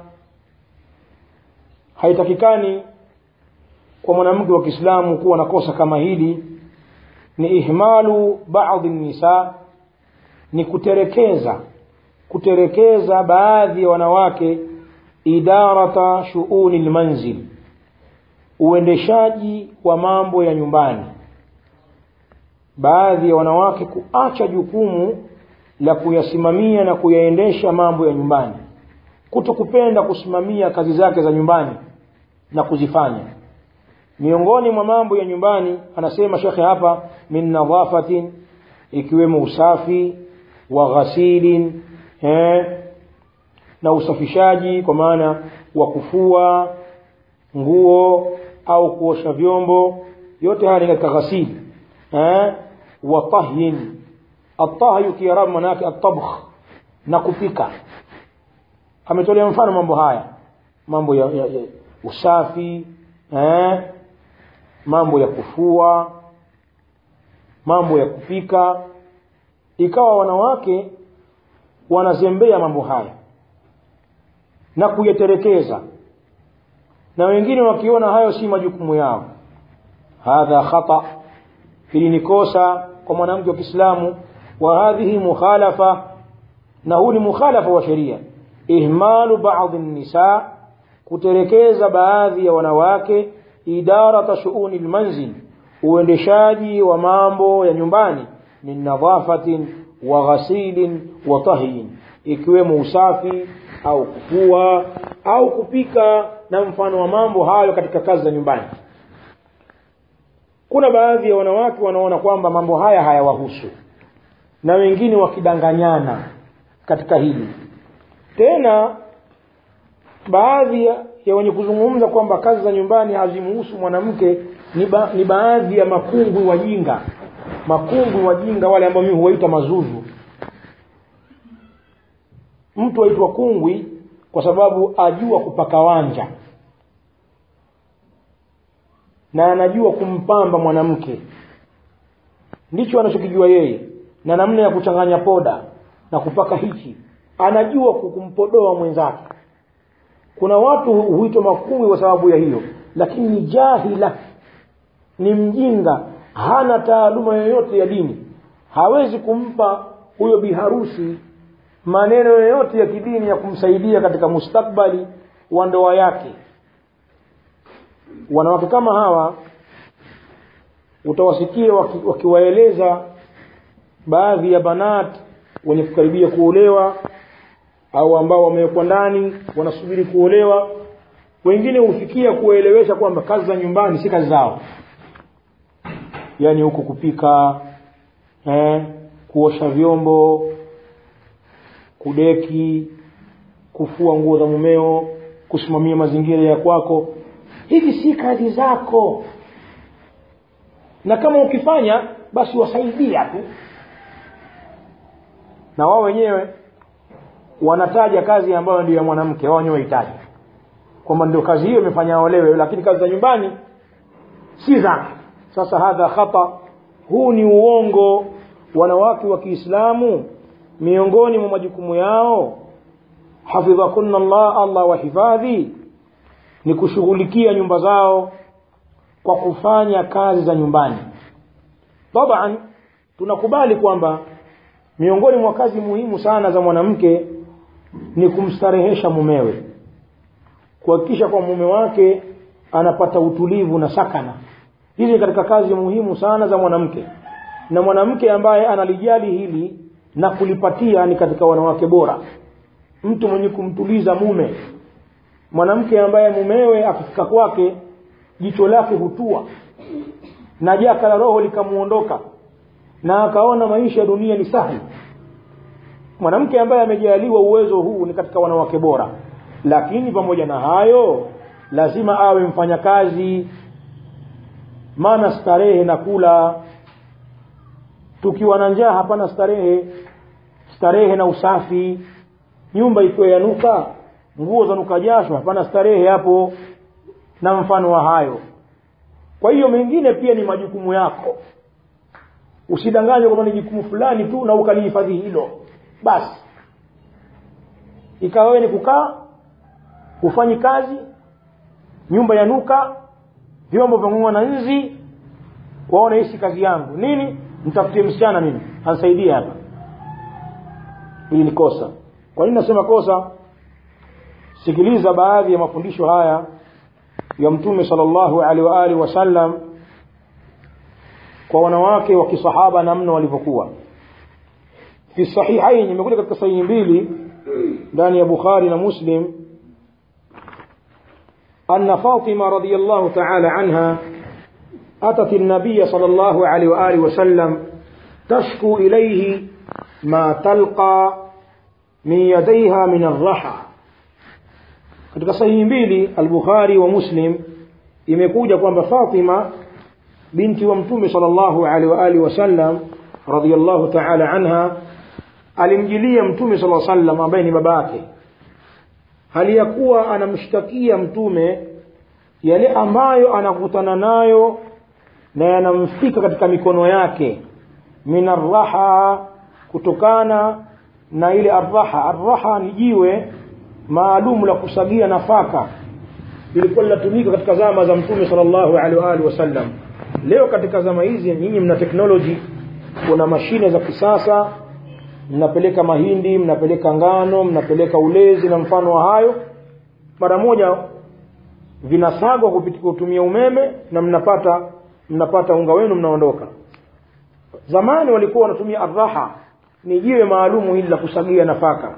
haitakikani kwa mwanamke wa Kiislamu kuwa na kosa kama hili ni ihmalu baadhi nisa ni kuterekeza kuterekeza baadhi ya wanawake idarata shuuni lmanzil uendeshaji wa mambo ya nyumbani baadhi ya wanawake kuacha jukumu la kuyasimamia na kuyaendesha mambo ya nyumbani kuto kupenda kusimamia kazi zake za nyumbani na kuzifanya miongoni mwa mambo ya nyumbani anasema shekhe hapa min nadhafatin ikiwemo usafi wa ghasilin eh, na usafishaji kwa maana wa kufua nguo au kuosha vyombo yote haya ni katika ghasili eh? wa tahyin atahyu kiarabu manake atabkh na kupika ametolea mfano mambo haya mambo ya, ya, ya usafi eh? mambo ya kufua mambo ya kupika ikawa wanawake wanazembea mambo haya na kuyaterekeza na wengine wakiona hayo si majukumu yao hadha khata hili ni kosa kwa mwanamke wa Kiislamu wa hadhihi mukhalafa na huu ni mukhalafa wa sheria ihmalu baadhi nisa kuterekeza baadhi ya wanawake idarata shuuni lmanzil uendeshaji wa mambo ya nyumbani min nadhafatin wa ghasilin wa tahyin ikiwemo usafi au kufua au kupika na mfano wa mambo hayo katika kazi za nyumbani kuna baadhi ya wanawake wanaona kwamba mambo haya hayawahusu na wengine wakidanganyana katika hili tena baadhi ya wenye kuzungumza kwamba kazi za nyumbani hazimuhusu mwanamke ni, ba, ni baadhi ya makungwi wajinga makungwi wajinga wale ambao mimi huwaita mazuzu mtu aitwa kungwi kwa sababu ajua kupaka wanja na anajua kumpamba mwanamke ndicho anachokijua yeye na namna ya kuchanganya poda na kupaka hichi anajua kumpodoa mwenzake kuna watu huitwa makungwi kwa sababu ya hiyo lakini ni jahila ni mjinga hana taaluma yoyote ya dini hawezi kumpa huyo biharusi maneno yoyote ya kidini ya kumsaidia katika mustakbali wa ndoa yake wanawake kama hawa utawasikia waki, wakiwaeleza baadhi ya banat wenye kukaribia kuolewa au ambao wamewekwa ndani wanasubiri kuolewa wengine hufikia kuwaelewesha kwamba kazi za nyumbani si kazi zao yaani huku kupika eh, kuosha vyombo kudeki kufua nguo za mumeo kusimamia mazingira ya kwako hivi si kazi zako na kama ukifanya basi wasaidia tu na wao wenyewe wanataja kazi ambayo ndio ya mwanamke wao wenyewe wahitaji kwamba ndio kazi hiyo imefanya olewe lakini kazi za nyumbani si zake sasa hadha khata huu ni uongo wanawake wa kiislamu miongoni mwa majukumu yao hafidhakunna allah allah wahifadhi ni kushughulikia nyumba zao kwa kufanya kazi za nyumbani taban tunakubali kwamba miongoni mwa kazi muhimu sana za mwanamke ni kumstarehesha mumewe kuhakikisha kwa mume wake anapata utulivu na sakana hizi katika kazi muhimu sana za mwanamke na mwanamke ambaye analijali hili na kulipatia ni katika wanawake bora mtu mwenye kumtuliza mume mwanamke ambaye mumewe akifika kwake jicho lake hutua na jaka la roho likamuondoka na akaona maisha ya dunia ni sahi mwanamke ambaye amejaliwa uwezo huu ni katika wanawake bora lakini pamoja na hayo lazima awe mfanyakazi maana starehe na kula tukiwa na njaa hapana starehe starehe na usafi nyumba ikiwa yanuka nguo za nuka jasho hapana starehe hapo na mfano wa hayo kwa hiyo mengine pia ni majukumu yako usidanganywe kwamba ni jukumu fulani tu na ukalihifadhi hilo basi ikawa wewe ni kukaa hufanyi kazi nyumba yanuka vyombo vyang'oa na nzi waona hisi kazi yangu nini mtafutie msichana mimi ansaidie hapa hili ni kosa kwa nini nasema kosa sikiliza baadhi ya mafundisho haya ya mtume sallallahu alaihi wa alihi wasallam kwa wanawake wa kisahaba namna walivyokuwa fi sahihain imekuja katika sahihi mbili ndani ya bukhari na muslim أن فاطمة رضي الله تعالى عنها أتت النبي صلى الله عليه وآله وسلم تشكو إليه ما تلقى من يديها من الرحى katika sahihi mbili al-bukhari wa muslim imekuja kwamba fatima binti wa mtume sallallahu alaihi wa alihi wasallam radhiyallahu ta'ala anha alimjilia mtume sallallahu alaihi wasallam ambaye ni baba yake hali ya kuwa anamshtakia mtume yale ambayo anakutana nayo na yanamfika katika mikono yake min arraha kutokana na ile arraha arraha ni jiwe maalum la kusagia nafaka lilikuwa linatumika katika zama za mtume sallallahu alaihi wa alihi wasallam leo katika zama hizi nyinyi mna teknoloji kuna mashine za kisasa mnapeleka mahindi mnapeleka ngano mnapeleka ulezi na mfano wa hayo mara moja vinasagwa kutumia umeme na mnapata mnapata unga wenu mnaondoka zamani walikuwa wanatumia arraha ni jiwe maalumu hili la kusagia nafaka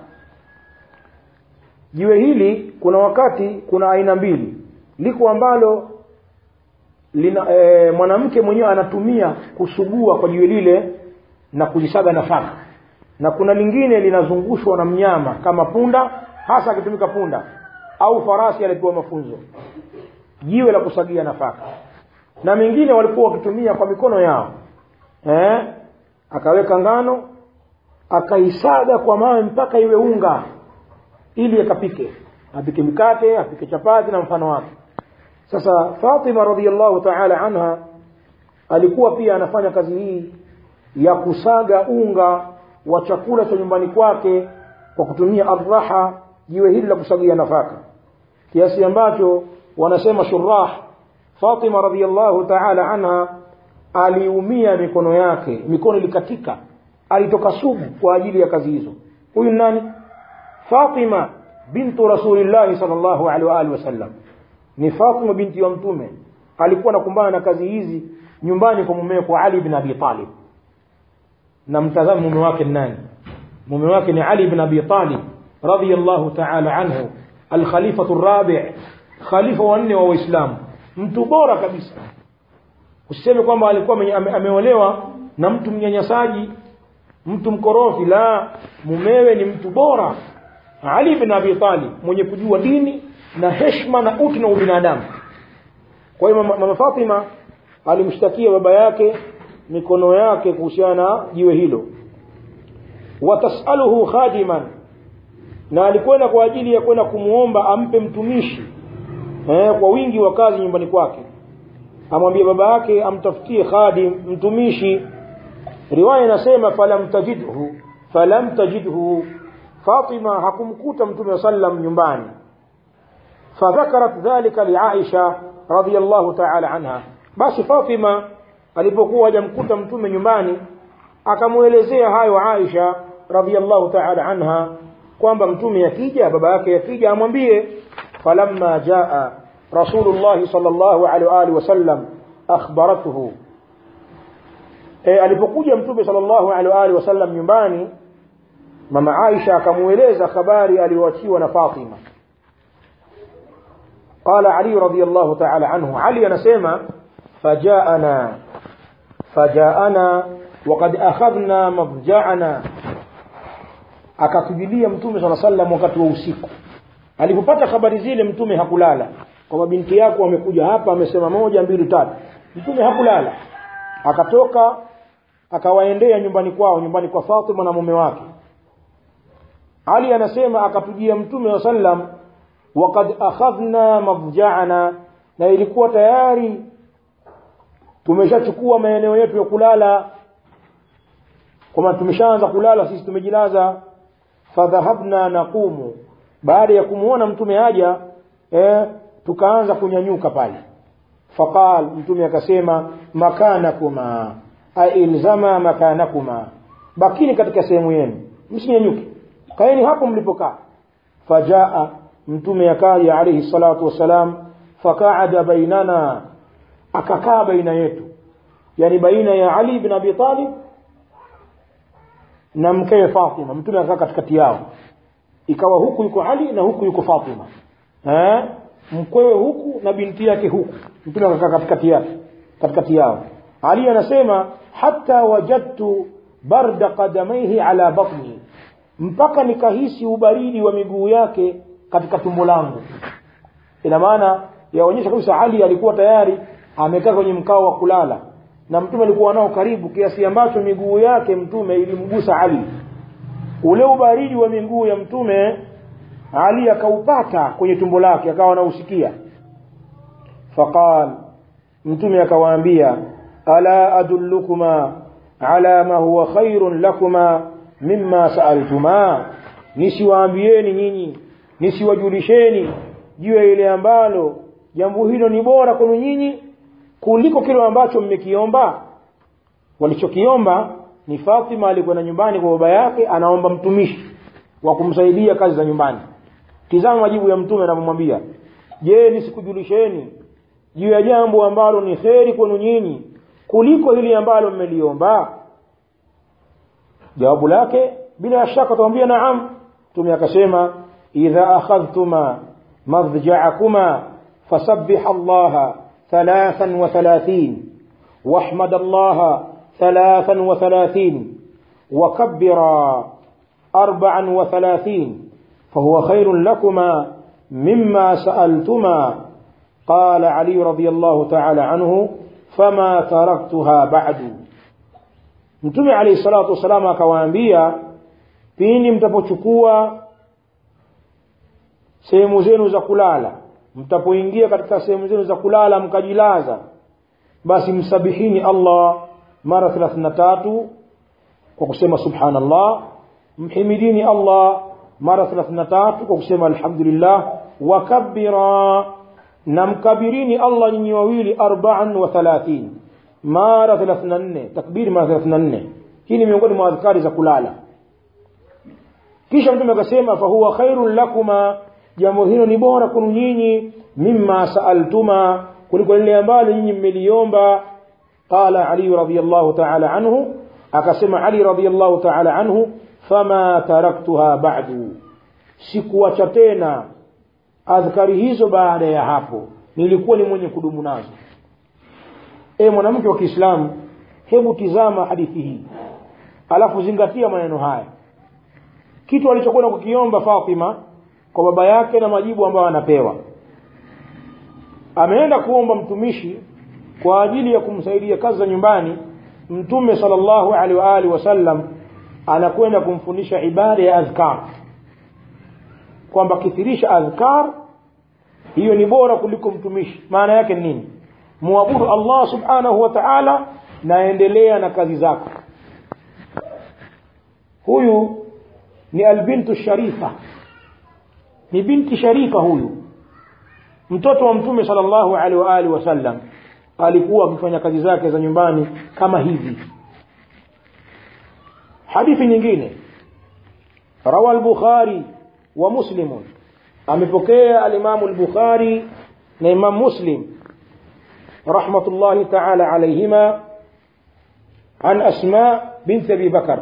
jiwe hili kuna wakati kuna aina mbili liko ambalo lina e, mwanamke mwenyewe anatumia kusugua kwa jiwe lile na kulisaga nafaka na kuna lingine linazungushwa na mnyama kama punda hasa akitumika punda au farasi alipewa mafunzo jiwe la kusagia nafaka na mengine walikuwa wakitumia kwa mikono yao eh? akaweka ngano akaisaga kwa mawe mpaka iwe unga ili akapike apike mikate apike chapati na mfano wake sasa Fatima radhiallahu ta'ala anha alikuwa pia anafanya kazi hii ya kusaga unga wa chakula cha nyumbani kwake kwa kutumia arraha jiwe hili la kusagia nafaka kiasi ambacho wanasema shurah Fatima radhiallahu ta'ala anha aliumia mikono yake mikono ilikatika alitoka sugu kwa ajili ya kazi hizo huyu nani Fatima bintu Rasulillah sallallahu alaihi wa alihi wasallam ni Fatima binti wa mtume alikuwa anakumbana na kazi hizi nyumbani kwa mumewe kwa Ali ibn Abi Talib na mtazamo mume wake nani mume wake ni Ali ibn Abi Talib radiyallahu ta'ala anhu al-khalifatu ar-rabi' khalifa wa nne wa Uislamu mtu bora kabisa usiseme kwamba alikuwa ame, ameolewa na mtu mnyanyasaji mtu mkorofi la mumewe ni mtu bora Ali ibn Abi Talib mwenye kujua dini na heshima na utu na ubinadamu kwa hiyo mama, mama Fatima alimshtakia baba yake mikono yake kuhusiana na jiwe hilo watasaluhu khadiman na alikwenda kwa ajili ya kwenda kumuomba ampe mtumishi eh, kwa wingi wa kazi nyumbani kwake amwambie baba yake amtafutie khadim mtumishi riwaya inasema falam tajidhu falam tajidhu Fatima hakumkuta mtume sallam nyumbani fadhakarat dhalika liaisha radhiyallahu ta'ala anha basi Fatima alipokuwa hajamkuta mtume nyumbani akamuelezea hayo Aisha radhiyallahu ta'ala anha kwamba mtume yakija baba yake yakija amwambie falamma jaa rasulullah sallallahu alaihi wa alihi wasallam akhbaratuhu e, alipokuja mtume sallallahu alaihi wa alihi wasallam nyumbani mama Aisha akamueleza habari aliyoachiwa na Fatima قال علي رضي الله تعالى عنه علي anasema فجاءنا فجاءنا وقد أخذنا مضجعنا akatujilia mtume sala sallam wakati wa usiku alipopata habari zile mtume hakulala kwamba binti yako amekuja hapa amesema moja mbili tatu mtume hakulala akatoka akawaendea nyumbani kwao nyumbani kwa Fatima na mume wake Ali anasema akatujia mtume wa sallam waqad akhadhna madja'ana na ilikuwa tayari tumeshachukua maeneo yetu ya kulala kwamba tumeshaanza kulala sisi tumejilaza fadhahabna naqumu baada ya kumuona mtume haja eh, tukaanza kunyanyuka pale faqal mtume akasema makanakuma ailzama makanakuma bakini katika sehemu yenu msinyanyuke kaeni hapo mlipokaa fajaa mtume akaja alayhi salatu wassalam faqaada bainana akakaa baina yetu yani baina ya Ali ibn Abi Talib na mkewe Fatima mtume akakaa katikati yao ikawa huku yuko Ali na huku yuko Fatima eh mkwewe huku na binti yake huku mtume akakaa katikati yake katikati yao Ali anasema hatta wajadtu barda qadamaihi ala batni mpaka nikahisi ubaridi wa miguu yake katika tumbo langu ina maana yaonyesha kabisa ali alikuwa tayari amekaa kwenye mkao wa kulala na mtume alikuwa nao karibu kiasi ambacho miguu yake mtume ilimgusa ali ule ubaridi wa miguu ya mtume ali akaupata kwenye tumbo lake akawa anausikia faqal mtume akawaambia ala adullukuma ala ma huwa khairun lakuma mimma saaltuma nisiwaambieni nyinyi nisiwajulisheni juu ya ile ambalo jambo hilo ni bora kwenu nyinyi kuliko kile ambacho mmekiomba walichokiomba ni Fatima alikwenda nyumbani kwa baba yake anaomba mtumishi wa kumsaidia kazi za nyumbani tizama majibu ya mtume anamwambia je nisikujulisheni juu ya jambo ambalo ni kheri kwenu nyinyi kuliko hili ambalo mmeliomba jawabu lake bila shaka atamwambia naam mtume akasema idha akhadhtuma madja'akuma fasabbih allaha thalathan wa thalathin واحمد الله ثلاثا وثلاثين وكبرا أربعا وثلاثين فهو خير لكما مما سألتما قال علي رضي الله تعالى عنه فما تركتها بعد mtume alayhi salatu wasalam akawaambia pindi mtapochukua sehemu zenu za kulala mtapoingia katika sehemu zenu za kulala mkajilaza basi msabihini allah mara 33 kwa kusema subhanallah mhimidini allah mara 33 kwa kusema alhamdulillah wakabbira na mkabirini allah nyinyi wawili arbaan wa thalathin mara 34 takbiri mara 34 hii ni miongoni mwa adhkari za kulala kisha mtume akasema fahuwa khairun lakuma jambo hilo ni bora kwenu nyinyi mimma saaltuma kuliko lile ambalo nyinyi mmeliomba qala ali radiyallahu ta'ala anhu akasema ali radiyallahu ta'ala anhu fama taraktuha ba'du sikuacha tena adhkari hizo baada ya hapo nilikuwa ni mwenye kudumu nazo e mwanamke wa Kiislamu hebu tizama hadithi hii alafu zingatia maneno haya kitu alichokwenda kukiomba Fatima kwa baba yake na majibu ambayo anapewa ameenda kuomba mtumishi kwa ajili ya kumsaidia kazi za nyumbani mtume sallallahu alaihi wa alihi wasallam anakwenda kumfundisha ibada ya adhkar kwamba kithirisha adhkar hiyo ni bora kuliko mtumishi maana yake nini muabudu Allah subhanahu wa ta'ala naendelea na kazi zako huyu ni albintu sharifa ni binti sharifa huyu mtoto wa mtume sallallahu alaihi wa alihi wasallam alikuwa akifanya kazi zake za nyumbani kama hivi hadithi nyingine rawa al-bukhari wa muslim amepokea al-imam al-bukhari na imam muslim rahmatullahi ta'ala alayhima an asma bint abi bakar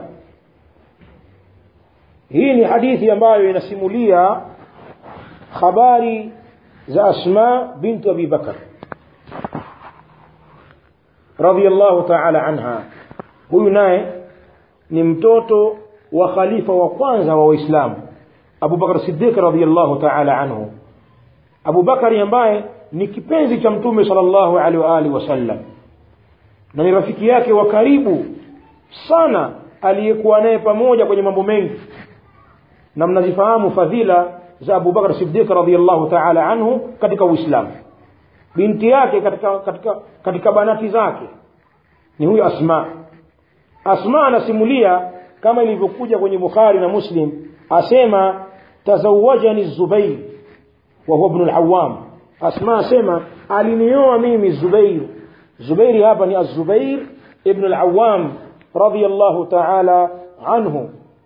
hii ni hadithi ambayo inasimulia habari za asma bint abi bakar radiyallahu ta'ala anha huyu naye ni mtoto wa khalifa wa kwanza wa waislamu Abu Bakar Siddiq radiyallahu ta'ala anhu Abu Bakari ambaye ni kipenzi cha mtume sallallahu alaihi wa alihi wasallam na ni rafiki yake wa karibu sana aliyekuwa naye pamoja kwenye mambo mengi na mnazifahamu fadhila za Abu Bakar Siddiq radiyallahu ta'ala anhu katika Uislamu binti yake katika katika katika banati zake ni huyu Asma Asma anasimulia kama ilivyokuja kwenye Bukhari na Muslim asema tazawajani Zubair wa huwa ibn al-Awwam Asma asema alinioa mimi Zubair Zubair hapa ni Az-Zubair ibn al-Awwam radiyallahu ta'ala anhu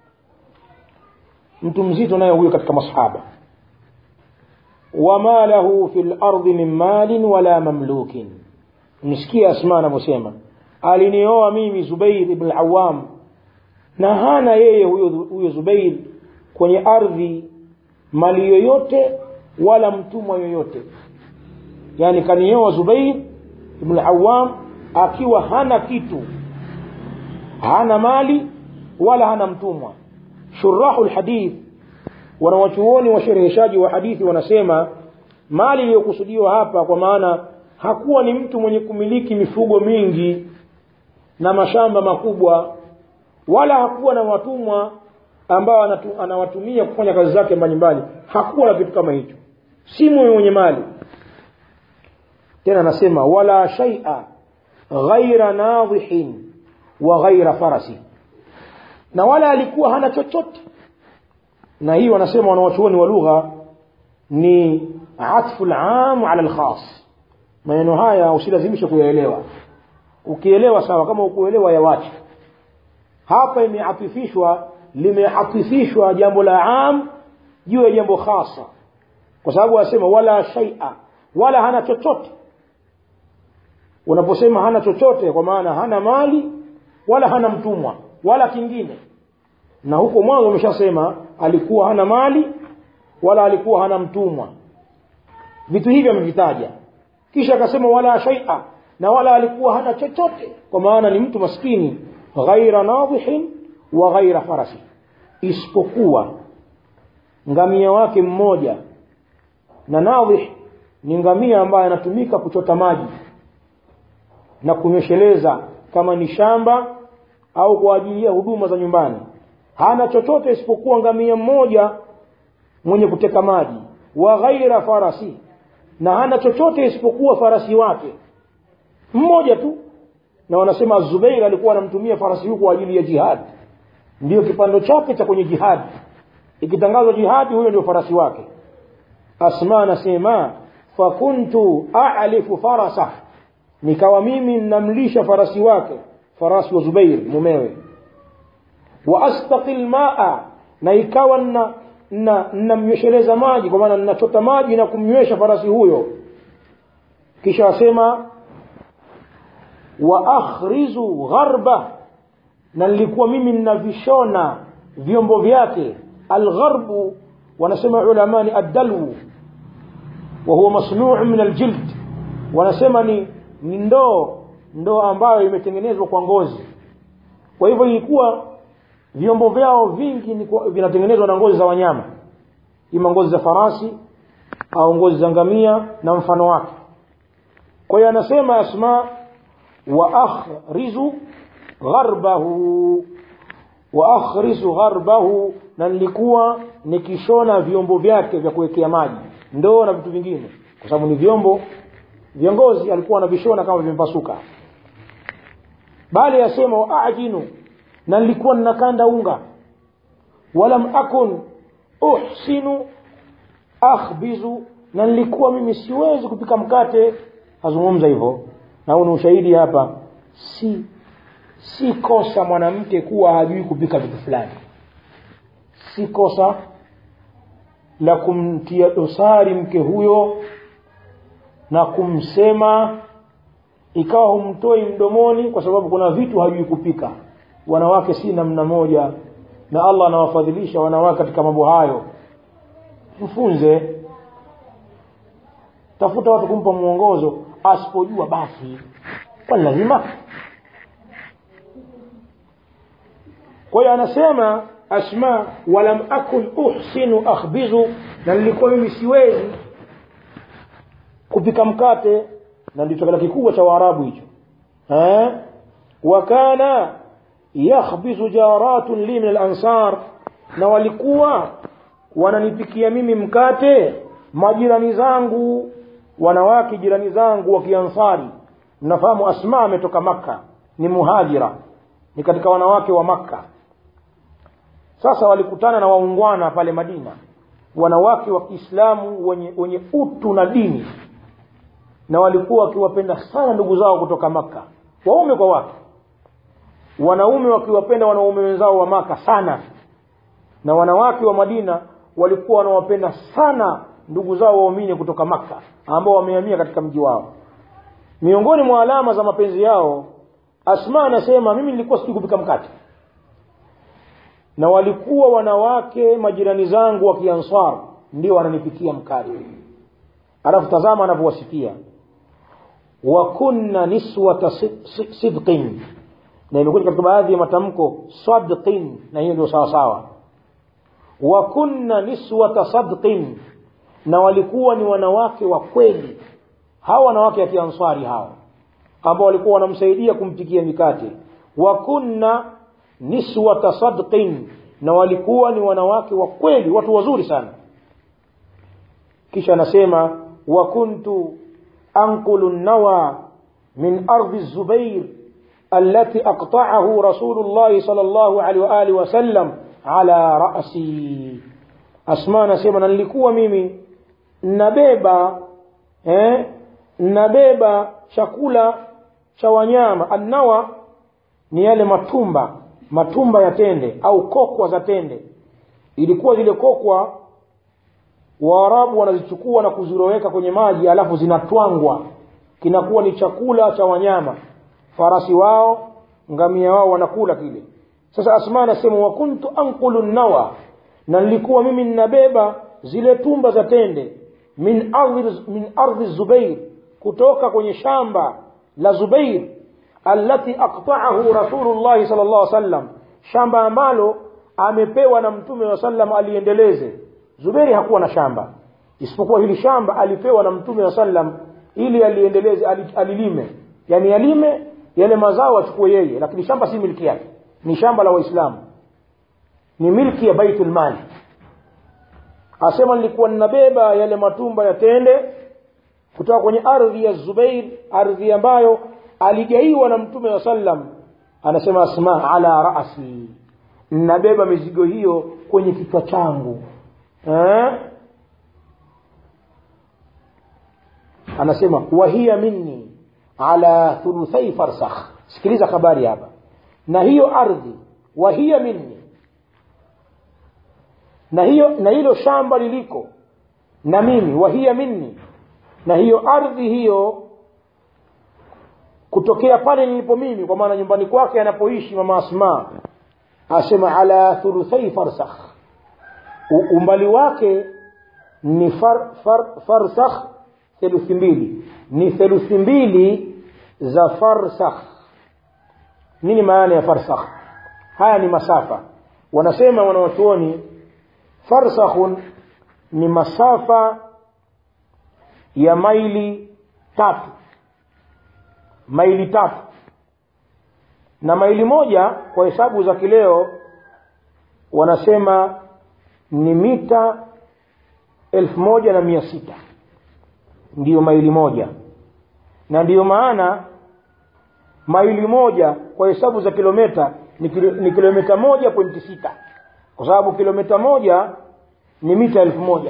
mtu mzito naye huyo katika masahaba wama lahu fil ardi min malin wala mamlukin msikia Asma anavyosema alinioa mimi Zubair ibn al-Awwam na hana yeye huyo huyo Zubair kwenye ardhi mali yoyote wala mtumwa yoyote yani kanioa Zubair ibn al-Awwam akiwa hana kitu hana mali wala hana mtumwa shurahu alhadith wanawachuoni washereheshaji wa hadithi wanasema mali iliyokusudiwa hapa kwa maana hakuwa ni mtu mwenye kumiliki mifugo mingi na mashamba makubwa wala hakuwa na watumwa ambao anatu, anawatumia kufanya kazi zake mbalimbali hakuwa na kitu kama hicho si mwenye mali tena anasema wala shaia ghaira nadhihin wa ghaira farasi na wala alikuwa hana chochote na hii wanasema wanawachuoni wa lugha ni atfu lam ala lkhas maneno haya usilazimishe kuyaelewa ukielewa sawa kama ukuelewa yawache hapa imeatifishwa limeatifishwa jambo la am juu ya jambo khasa kwa sababu asema wala shaia wala hana chochote unaposema hana chochote kwa maana hana mali wala hana mtumwa wala kingine na huko mwanzo umeshasema alikuwa hana mali wala alikuwa hana mtumwa vitu hivyo amevitaja kisha akasema wala shaia na wala alikuwa hana chochote kwa maana ni mtu maskini ghaira nadhihin wa ghaira farasi isipokuwa ngamia wake mmoja na nadhih ni ngamia ambaye anatumika kuchota maji na kunywesheleza kama ni shamba au kwa ajili ya huduma za nyumbani hana chochote isipokuwa ngamia mmoja mwenye kuteka maji wa ghaira farasi na hana chochote isipokuwa farasi wake mmoja tu na wanasema zubeir alikuwa anamtumia farasi huyu kwa ajili ya jihad ndiyo kipando chake cha kwenye jihadi ikitangazwa jihadi huyo ndio farasi wake asma anasema fakuntu alifu farasa nikawa mimi namlisha farasi wake farasi wa zubair mumewe wa astaqi lmaa na ikawa na na namnywesheleza maji kwa maana ninachota maji na kumnywesha farasi huyo kisha asema wa akhrizu gharba na nilikuwa mimi ninavishona vyombo vyake algharbu wanasema ulamani addalwu wa huwa masnuu min aljild wanasema ni ni ndoo ndoo ambayo imetengenezwa kwa ngozi kwa hivyo ilikuwa vyombo vyao vingi ni vinatengenezwa na ngozi za wanyama ima ngozi za farasi au ngozi za ngamia na mfano wake kwa hiyo anasema asma wa akhrizu gharbahu wa akhrizu gharbahu na nilikuwa nikishona vyombo vyake vya kuwekea maji ndoo na vitu vingine kwa sababu ni vyombo viongozi alikuwa anavishona kama vimepasuka bali yasema waajinu na nilikuwa ninakanda unga walam akun uhsinu akhbizu na nilikuwa mimi siwezi kupika mkate azungumza hivyo na huu ni ushahidi hapa si si kosa mwanamke kuwa hajui kupika vitu fulani si kosa la kumtia dosari mke huyo na kumsema ikawa humtoi mdomoni kwa sababu kuna vitu hajui kupika wanawake si namna moja na allah anawafadhilisha wanawake katika mambo hayo mfunze tafuta watu kumpa mwongozo asipojua basi kwani lazima kwa hiyo anasema asma walam akun uhsinu akhbizu na nilikuwa mimi siwezi kupika mkate na ndicho chakula kikubwa cha waarabu hicho wakana yakhbizu jaratun li min alansar na walikuwa wananipikia mimi mkate majirani zangu wanawake jirani zangu wa kiansari mnafahamu asma ametoka makka ni muhajira ni katika wanawake wa makka sasa walikutana na waungwana pale madina wanawake wa kiislamu wenye, wenye utu na dini na walikuwa wakiwapenda sana ndugu zao kutoka makka waume kwa wake wanaume wakiwapenda wanaume wenzao wa maka sana na wanawake wa madina walikuwa wanawapenda sana ndugu zao waumini kutoka makka ambao wamehamia katika mji wao miongoni mwa alama za mapenzi yao asma anasema mimi nilikuwa sijui kupika mkate na walikuwa wanawake majirani zangu wa kiansar ndio wananipikia mkate alafu tazama anavyowasikia wa kunna niswata sidqin na imekuja katika baadhi ya matamko sadqin na hiyo ndio sawasawa wa kunna niswata sadqin na walikuwa ni wanawake wa kweli hawa wanawake ya kiansari hawa ambao walikuwa wanamsaidia kumpikia mikate wa kunna niswata sadqin na walikuwa ni wanawake wa kweli watu wazuri sana kisha anasema wa kuntu anqulu nawa min ardi zubair التي أقطعه رسول الله صلى الله عليه وآله وسلم على رأسي أسماء نسيما نلikuwa mimi nabeba eh, nabeba chakula cha wanyama annawa ni yale matumba matumba ya tende au kokwa za tende ilikuwa zile kokwa waarabu wanazichukua na kuziroweka kwenye maji alafu zinatwangwa kinakuwa ni chakula cha wanyama farasi wao ngamia wao wanakula kile sasa asma anasema wa kuntu anqulu nawa na nilikuwa mimi ninabeba zile tumba za tende min ardhi min ardhi zubair kutoka kwenye shamba la zubair allati aqta'ahu rasulullah sallallahu alaihi wasallam shamba ambalo amepewa na mtume wa sallam aliendeleze zubairi hakuwa na shamba isipokuwa hili shamba alipewa na mtume wa sallam ili aliendeleze alilime yani alime yale mazao achukue yeye lakini shamba si milki yake ni shamba la waislamu ni milki ya baitul mali asema nilikuwa ninabeba yale matumba ya tende kutoka kwenye ardhi ya zubair ardhi ambayo aligaiwa na mtume wa sallam anasema asma ala rasi ninabeba mizigo hiyo kwenye kichwa changu eh? anasema wahiya minni ala thuluthai farsakh sikiliza habari hapa na hiyo ardhi wahiya minni na hiyo na hilo shamba liliko na mimi wahiya minni na hiyo ardhi hiyo kutokea pale nilipo mimi kwa maana nyumbani kwake anapoishi mama asma asema ala thuluthai farsakh umbali wake ni far, far, farsakh theluthi mbili ni theluthi mbili za farsakh nini maana ya farsakh haya ni masafa wanasema wanawachuoni farsakhun ni masafa ya maili tatu maili tatu na maili moja kwa hesabu za kileo wanasema ni mita elfu moja na mia sita ndiyo maili moja na ndiyo maana maili moja kwa hesabu za kilometa ni, kilo, ni kilometa moja pointi sita kwa sababu kilometa moja ni mita elfu moja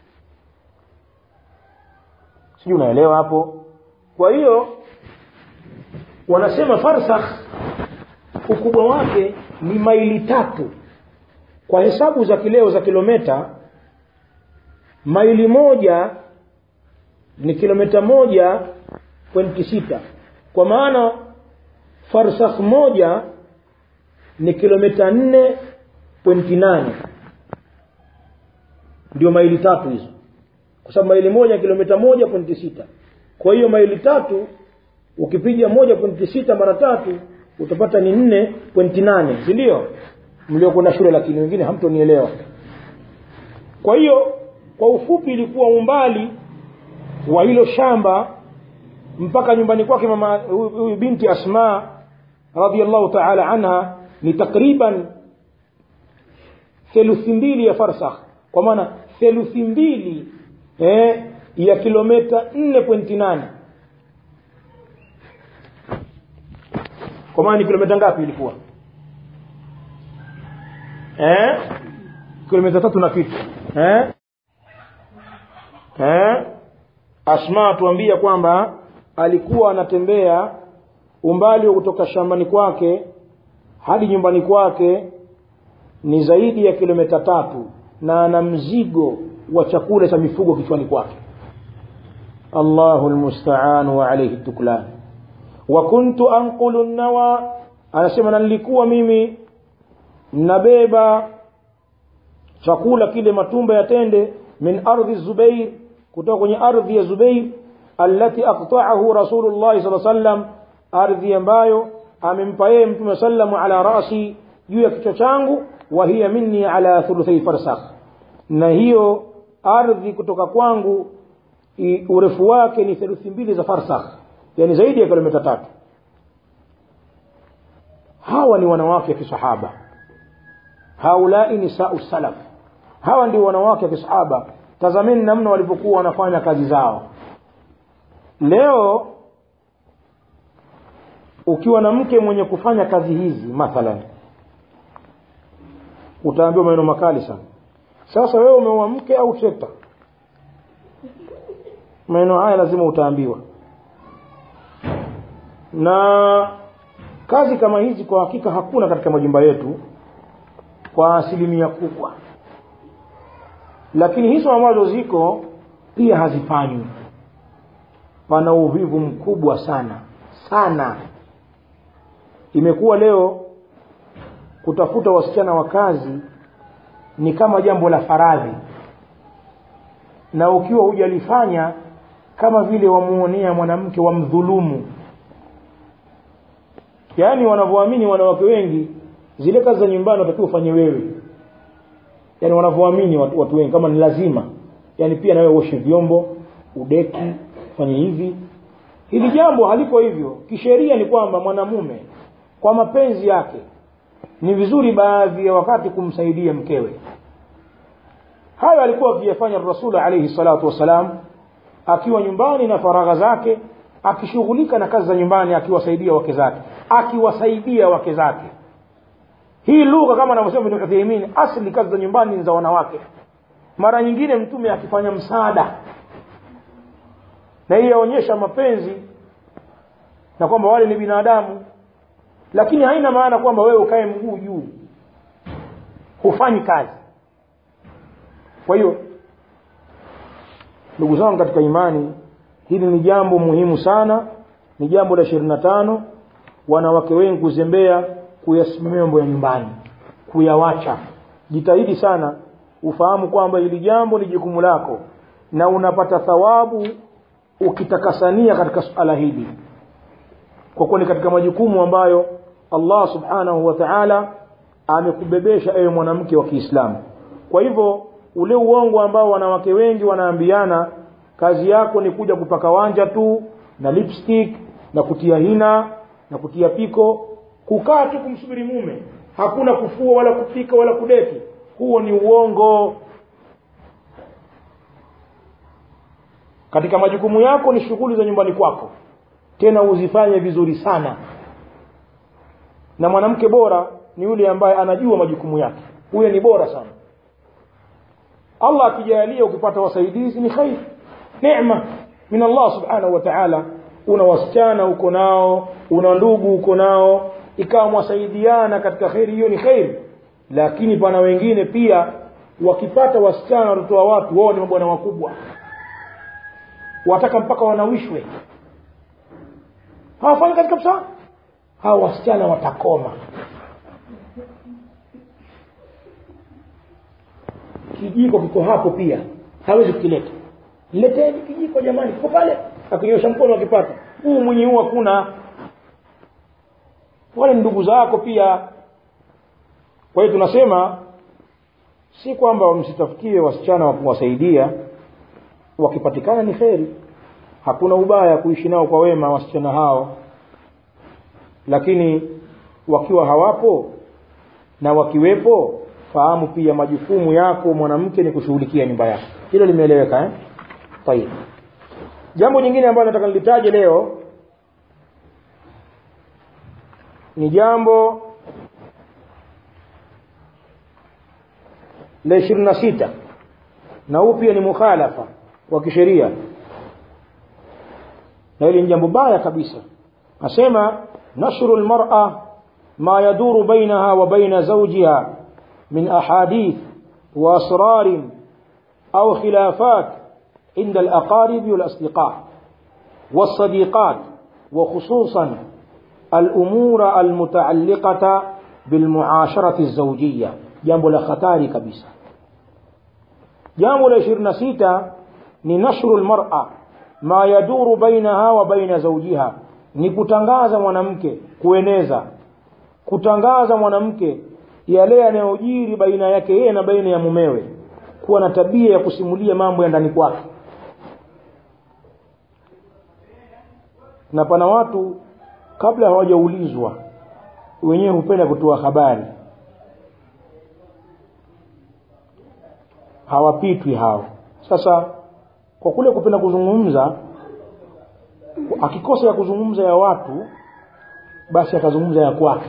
sijui unaelewa hapo kwa hiyo wanasema farsakh ukubwa wake ni maili tatu kwa hesabu za kileo za kilometa maili moja ni kilomita moja pointi sita kwa maana farsakh moja ni kilomita nne pointi nane ndio maili tatu hizo kwa sababu maili moja kilomita moja pointi sita kwa hiyo maili tatu ukipiga moja pointi sita mara tatu utapata ni nne pointi nane si ndio mliokwenda shule lakini wengine hamtonielewa kwa hiyo kwa ufupi ilikuwa umbali wa hilo shamba mpaka nyumbani kwake mama huyu binti asma radiallahu taala anha ni takriban theluthi mbili ya farsakh kwa maana theluthi mbili eh, ya kilometa nne pointi nane kwa maana ni kilomita ngapi ilikuwa eh? kilomita tatu na kitu eh? Eh? asma tuambia kwamba alikuwa anatembea umbali wa kutoka shambani kwake hadi nyumbani kwake ni zaidi ya kilomita tatu na ana mzigo wa chakula cha mifugo kichwani kwake allahu lmustaan wa alaihi tuklan wa kuntu anqulu nawa anasema na nilikuwa mimi nabeba chakula kile matumba ya tende min ardhi zubair kutoka kwenye ardhi ya zubair allati aqta'ahu rasulullah sallallahu sallam ardhi ambayo amempa yeye mtume sallamu ala rasi juu ya kichwa changu wa hiya minni ala thuluthai farsakh na hiyo ardhi kutoka kwangu i- urefu wake ni theluthi mbili za farsakh yani zaidi ya kilomita tatu hawa ni wanawake wa kisahaba haulai nisau salaf hawa ndio wanawake wa kisahaba tazameni namna walivyokuwa wanafanya kazi zao leo ukiwa na mke mwenye kufanya kazi hizi mathalan utaambiwa maneno makali sana sasa wewe umeoa mke au trekta maneno haya lazima utaambiwa na kazi kama hizi kwa hakika hakuna katika majumba yetu kwa asilimia kubwa lakini hizo ambazo ziko pia hazifanywi pana uvivu mkubwa sana sana imekuwa leo kutafuta wasichana wa kazi ni kama jambo la faradhi na ukiwa hujalifanya kama vile wamuonea mwanamke wamdhulumu yaani wanavyoamini wanawake wengi zile kazi za nyumbani watakiwa ufanye wewe yaani wanavyoamini watu, watu wengi kama ni lazima yaani pia nawe uoshe vyombo udeki fanye hivi hili jambo halipo hivyo kisheria ni kwamba mwanamume kwa mapenzi yake ni vizuri baadhi ya wakati kumsaidia mkewe hayo alikuwa akiyafanya rasuli alaihi salatu wassalam akiwa nyumbani na faragha zake akishughulika na kazi za nyumbani akiwasaidia wake zake akiwasaidia wake zake hii lugha kama anavyosema ibn Uthaymeen asli kazi za nyumbani ni za wanawake mara nyingine mtume akifanya msaada na hii yaonyesha mapenzi na kwamba wale ni binadamu lakini haina maana kwamba wewe ukae mguu juu hufanyi kazi kwa hiyo ndugu zangu katika imani hili ni jambo muhimu sana ni jambo la ishirini na tano wanawake wengi kuzembea kuyasimamia mambo ya nyumbani kuyawacha jitahidi sana ufahamu kwamba hili jambo ni jukumu lako na unapata thawabu ukitakasania katika suala hili kwa kuwa ni katika majukumu ambayo allah subhanahu wa taala amekubebesha ewe mwanamke wa kiislamu kwa hivyo ule uongo ambao wanawake wengi wanaambiana kazi yako ni kuja kupaka wanja tu na lipstick na kutia hina na kutia piko kukaa tu kumsubiri mume hakuna kufua wala kupika wala kudeki huo ni uongo katika majukumu yako ni shughuli za nyumbani kwako tena uzifanye vizuri sana na mwanamke bora ni yule ambaye anajua majukumu yake huyo ni bora sana allah akijalia ukipata wasaidizi ni khair nema min allah subhanahu wa taala una wasichana uko nao una ndugu uko nao ikawa mwasaidiana katika kheri hiyo ni kheri lakini pana wengine pia wakipata wasichana watoto wa watu wao ni mabwana wakubwa wataka mpaka wanawishwe hawafanyi kazi kabisa hawa wasichana watakoma kijiko kiko hapo pia hawezi kukileta leteni kijiko jamani kiko pale akinyosha mkono akipata huu mwenye huu hakuna wale ni ndugu zako pia kwa hiyo tunasema si kwamba msitafutie wasichana wa kuwasaidia wakipatikana ni kheri hakuna ubaya kuishi nao kwa wema wasichana hao lakini wakiwa hawapo na wakiwepo fahamu pia majukumu yako mwanamke ni kushughulikia nyumba yako hilo limeeleweka eh? tayib jambo jingine ambalo nataka nilitaje leo ni jambo la ishirini na sita na huu pia ni mukhalafa wa kisheria na hili ni jambo baya kabisa asema nashru lmara ma yaduru bainaha wa baina zawjiha min ahadith wa asrar au khilafat عند الأقارب والأصدقاء والصديقات وخصوصا الأمور المتعلقة بالمعاشرة الزوجية جنب الخطار كبيسة جنب العشرين سيتا نشر المرأة ما يدور بينها وبين زوجها ni kutangaza mwanamke kueneza kutangaza mwanamke yale yanayojiri baina yake yeye na baina ya mumewe kuwa na tabia ya kusimulia mambo ya ndani kwake na pana watu kabla hawajaulizwa wenyewe hupenda kutoa habari hawapitwi hao sasa kwa kule kupenda kuzungumza akikosa ya kuzungumza ya watu basi akazungumza ya kwake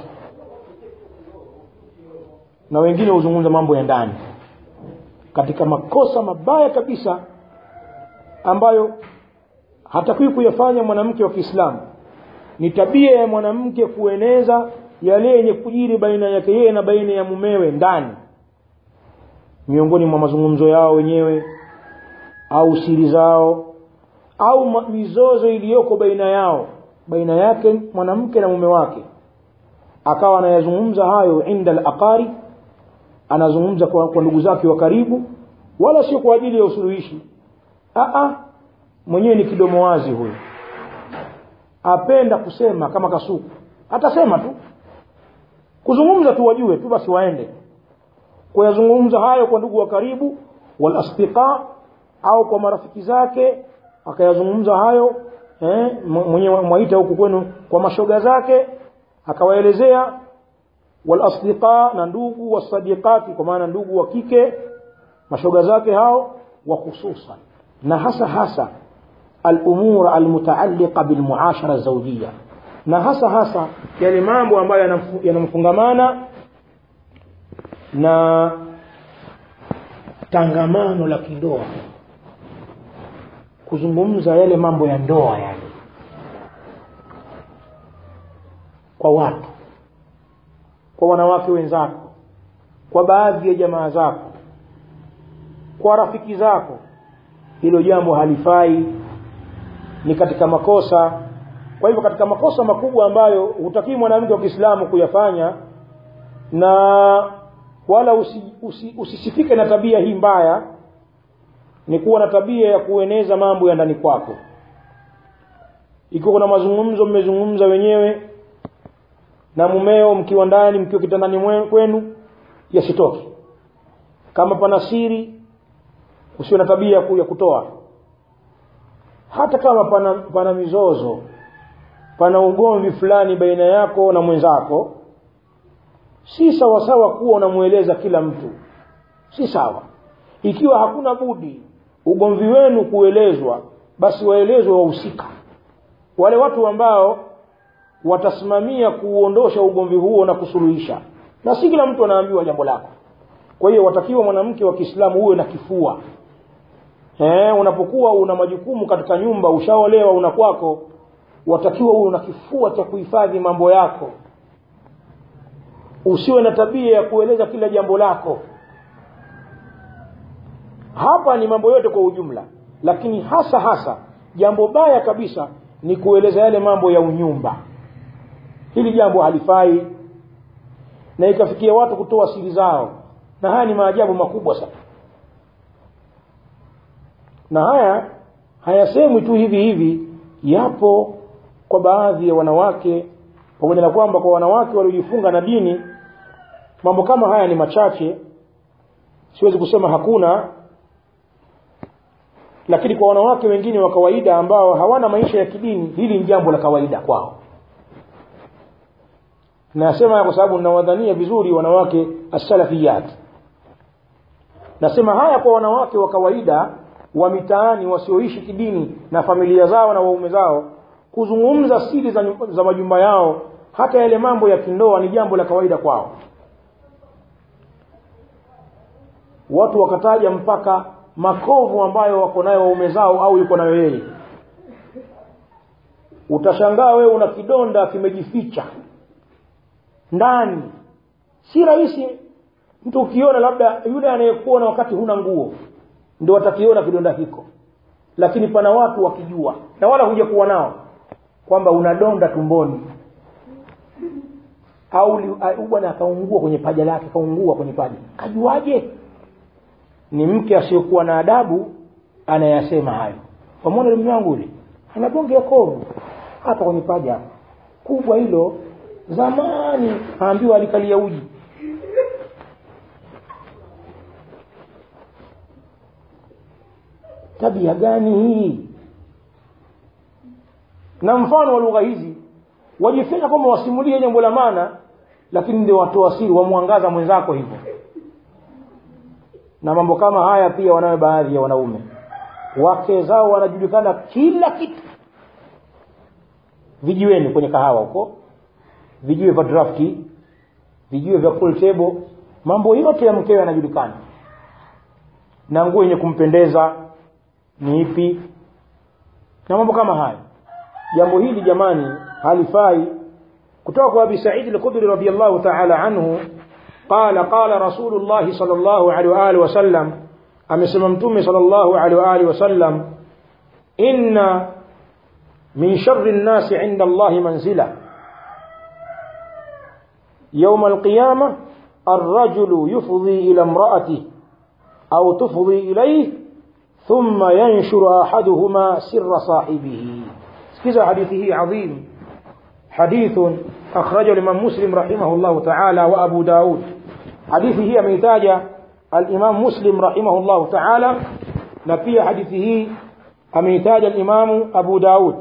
na wengine huzungumza mambo ya ndani katika makosa mabaya kabisa ambayo hatakiwi kuyafanya mwanamke wa kiislamu ni tabia ya mwanamke kueneza yale yenye kujiri baina yake yeye na baina ya mumewe ndani miongoni mwa mazungumzo yao wenyewe au siri zao au mizozo iliyoko baina yao baina yake mwanamke na mume wake akawa anayazungumza hayo inda al-aqari anazungumza kwa, kwa ndugu zake wa karibu wala sio kwa ajili ya usuluhishi a mwenyewe ni kidomo wazi huyo apenda kusema kama kasuku atasema tu kuzungumza tu wajue tu basi waende kuyazungumza hayo kwa ndugu wa karibu wal asdiqa au kwa marafiki zake akayazungumza hayo eh, mwenyewe mwaita huku kwenu kwa mashoga zake akawaelezea wal asdiqa na ndugu wasadiqati kwa maana ndugu wa kike mashoga zake hao wa hususan na hasa hasa الأمور المتعلقة بالمعاشرة الزوجية na hasa hasa yale mambo ambayo yanamfungamana na tangamano la kindoa kuzungumza yale mambo ya ndoa yale kwa watu kwa wanawake wenzako kwa baadhi ya jamaa zako kwa rafiki zako hilo jambo halifai ni katika makosa kwa hivyo katika makosa makubwa ambayo hutakii mwanamke wa Kiislamu kuyafanya na wala usi, usi, usisifike na tabia hii mbaya ni kuwa na tabia ya kueneza mambo ya ndani kwako ikiwa kuna mazungumzo mmezungumza wenyewe na mumeo mkiwa ndani mkiwa kitandani kwenu yasitoke kama pana siri usiwe na tabia ya kutoa hata kama pana, pana mizozo pana ugomvi fulani baina yako na mwenzako si sawasawa kuwa unamweleza kila mtu si sawa ikiwa hakuna budi ugomvi wenu kuelezwa basi waelezwe wahusika wale watu ambao watasimamia kuuondosha ugomvi huo na kusuluhisha na si kila mtu anaambiwa jambo lako kwa hiyo watakiwa mwanamke wa kiislamu uwe na kifua eh, unapokuwa una majukumu katika nyumba ushaolewa una kwako watakiwa uwe una kifua cha kuhifadhi mambo yako usiwe na tabia ya kueleza kila jambo lako hapa ni mambo yote kwa ujumla lakini hasa hasa jambo baya kabisa ni kueleza yale mambo ya unyumba hili jambo halifai na ikafikia watu kutoa siri zao na haya ni maajabu makubwa sana na haya hayasemwi tu hivi hivi yapo kwa baadhi ya wanawake pamoja na kwamba kwa wanawake waliojifunga na dini mambo kama haya ni machache siwezi kusema hakuna lakini kwa wanawake wengine wa kawaida ambao hawana maisha ya kidini hili ni jambo la kawaida kwao nasema kwa sababu ninawadhania vizuri wanawake as-salafiyat nasema haya kwa wanawake wa kawaida wa mitaani wasioishi kidini na familia zao na waume zao kuzungumza siri za, za majumba yao hata yale mambo ya kindoa ni jambo la kawaida kwao watu wakataja mpaka makovu ambayo wako nayo waume zao au yuko nayo yeye utashangaa wewe una kidonda kimejificha ndani si rahisi mtu ukiona labda yule anayekuona wakati huna nguo ndio atakiona kidonda hiko lakini pana watu wakijua na wala huja kuwa nao kwamba una donda tumboni au bwana akaungua kwenye paja lake kaungua kwenye paja kajuaje ni mke asiyokuwa na adabu anayasema hayo pamoja mume wangu yule ana bonge ya kovu hapa kwenye paja kubwa hilo zamani aambiwa alikalia uji tabia gani hii na mfano wa lugha hizi wajifanya kwamba wasimulie jambo la maana lakini ndio watoa siri wamwangaza mwenzako hivyo na mambo kama haya pia wanayo baadhi ya wanaume wake zao wanajulikana kila kitu vijiweni kwenye kahawa huko vijiwe vya drafti vijiwe vya pool table mambo yote ya mkewe yanajulikana na nguo yenye kumpendeza ni ipi na mambo kama haya jambo hili jamani halifai kutoka kwa abi saidi al-khudri radiyallahu ta'ala anhu qala qala rasulullah sallallahu alaihi wa alihi wasallam amesema mtume sallallahu alaihi wa alihi wasallam inna min sharri an-nas 'inda Allah manzila يوم القيامة الرجل يفضي إلى امرأته أو تفضي إليه ثم ينشر أحدهما سر صاحبه كذا حديثه عظيم حديث أخرجه الإمام مسلم رحمه الله تعالى وأبو داود حديثه أميتاج الإمام مسلم رحمه الله تعالى نبي حديثه أميتاج الإمام أبو داود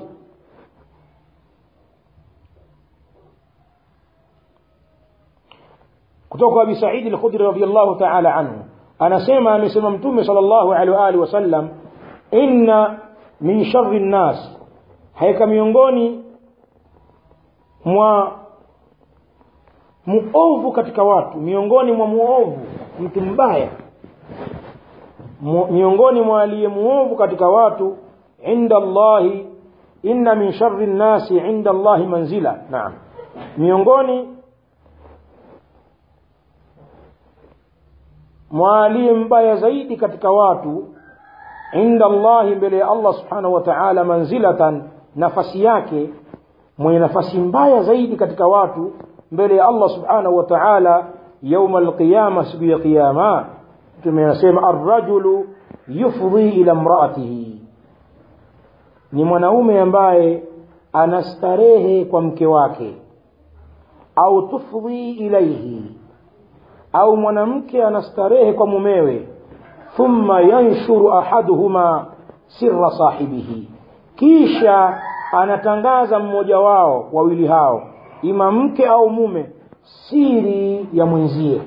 kutoka Abi Sa'id al-Khudri radhiyallahu ta'ala anhu anasema amesema mtume sallallahu alaihi wa alihi wasallam inna min sharri an-nas haika miongoni mwa muovu katika watu miongoni mwa muovu mtu mbaya miongoni mwa aliye muovu katika watu inda Allahi inna min sharri nnasi inda Allahi manzila naam miongoni mwa aliye mbaya zaidi katika watu inda Allahi mbele ya Allah subhanahu wa ta'ala manzilatan nafasi yake mwenye nafasi mbaya zaidi katika watu mbele ya Allah subhanahu wa ta'ala yauma alqiyama siku ya qiyama tumeyasema arrajulu yufdhi ila mraatihi ni mwanaume ambaye anastarehe kwa mke wake au tufdhi ilaihi au mwanamke anastarehe kwa mumewe thumma yanshuru ahaduhuma sirra sahibihi kisha anatangaza mmoja wao wawili hao ima mke au mume siri ya mwenzie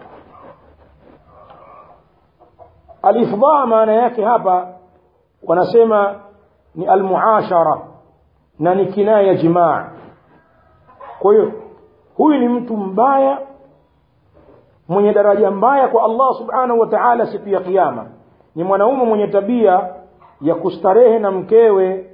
alifdhaa maana yake hapa wanasema ni almuashara na ni kinaya ya jimaa kwa hiyo huyu ni mtu mbaya mwenye daraja mbaya kwa Allah subhanahu wa ta'ala siku ya kiyama ni mwanaume mwenye tabia ya kustarehe na mkewe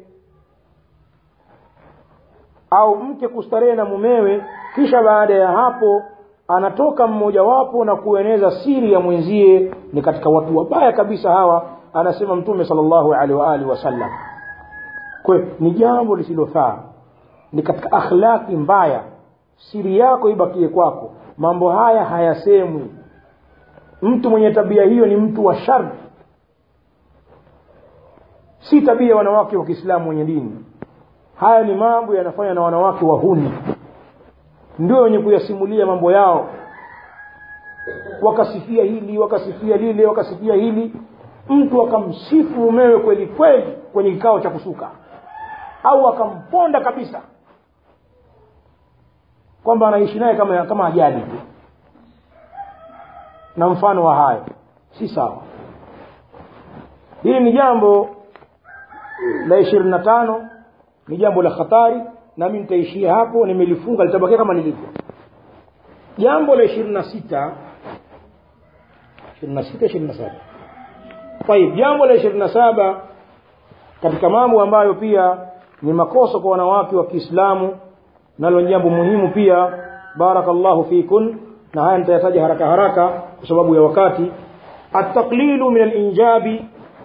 au mke kustarehe na mumewe kisha baada ya hapo anatoka mmojawapo na kueneza siri ya mwenzie ni katika watu wabaya kabisa hawa anasema mtume sallallahu alaihi wa alihi wasallam kwa ni jambo lisilofaa ni katika akhlaki mbaya siri yako ibakie kwako mambo haya hayasemwi mtu mwenye tabia hiyo ni mtu wa shari si tabia ya wanawake wa Kiislamu wenye dini haya ni mambo yanafanywa na wanawake wahuni ndio wenye kuyasimulia mambo yao wakasifia hili wakasifia lile wakasifia hili mtu akamsifu mumewe kweli kweli kwenye kikao cha kusuka au akamponda kabisa kwamba anaishi naye kama kama ajali tu na mfano wa hayo si sawa hili ni jambo la ishirini na tano ni jambo la hatari nami nitaishia hapo nimelifunga litabakia kama lilivyo jambo la ishirini na sita ishirini na sita ishirini na saba طيب jambo la ishirini na saba katika mambo ambayo pia ni makosa kwa wanawake wa Kiislamu nalo ni jambo muhimu pia barakallahu fikun na haya nitayataja haraka haraka kwa sababu ya wakati التقليل من الإنجاب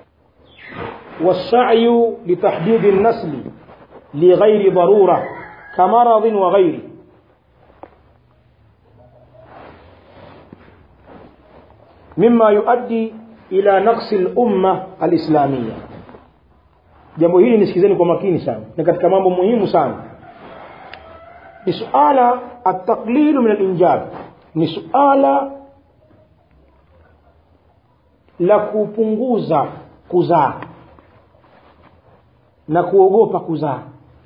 والسعي لتحديد النسل لغير ضرورة كمرض وغيره مما يؤدي إلى نقص الأمة الإسلامية jambo hili nisikizeni kwa makini sana ni katika mambo muhimu sana ni suala ataqlilu min alinjab ni suala la kupunguza kuzaa na kuogopa kuzaa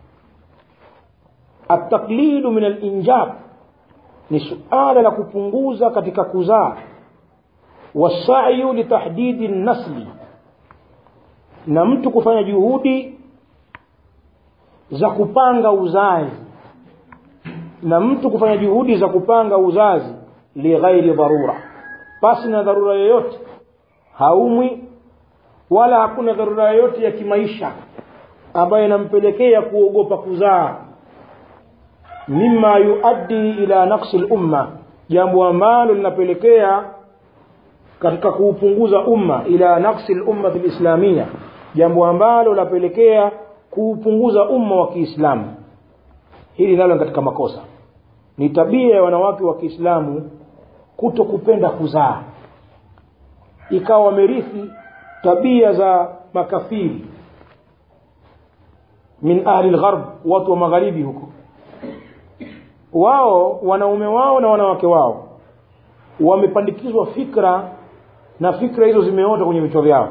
ataklidu min alinjab ni suala la kupunguza katika kuzaa wasayu litahdidi nasli na mtu kufanya juhudi za kupanga uzazi na mtu kufanya juhudi za kupanga uzazi lighairi dharura pasi na dharura yoyote haumwi wala hakuna dharura yoyote ya kimaisha ambayo inampelekea kuogopa kuzaa mima yuaddi ila naqsi lumma jambo ambalo linapelekea katika kuupunguza umma ila naqsi lummati lislamia jambo ambalo linapelekea kuupunguza umma wa kiislamu hili nalo katika makosa ni tabia ya wanawake wa kiislamu kuto kupenda kuzaa ikawa wamerithi tabia za makafiri min ahli lgharb watu wa magharibi huko wao wanaume wao na wanawake wao wamepandikizwa fikra na fikra hizo zimeota kwenye vichwa vyao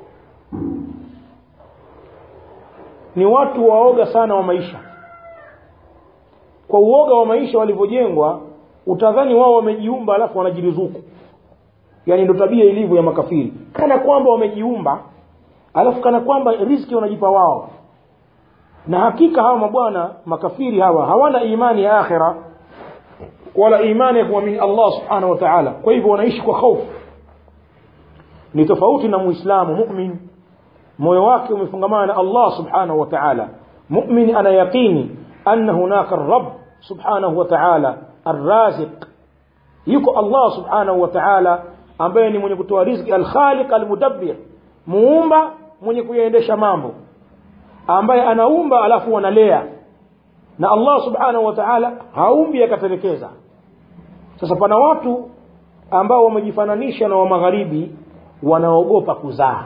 ni watu waoga sana wa maisha kwa uoga wa maisha walivyojengwa utadhani wao wamejiumba alafu wanajiruzuku yaani ndo tabia ilivyo ya makafiri kana kwamba wamejiumba alafu kana kwamba riski wanajipa wao na hakika hawa mabwana makafiri hawa hawana imani ya akhira wala imani ya kuamini allah subhanahu wa taala kwa hivyo wanaishi kwa hofu ni tofauti na muislamu mumin moyo wake umefungamana na allah subhanahu wa taala mumin ana yaqini anna hunaka rab subhanahu wa taala arraziq yuko allah subhanahu wa taala ambaye ni mwenye kutoa riziki alkhaliq almudabbir muumba mwenye kuyaendesha mambo ambaye anaumba alafu analea na allah subhanahu wa taala haumbi akatelekeza sasa pana watu ambao wamejifananisha na wa magharibi wanaogopa kuzaa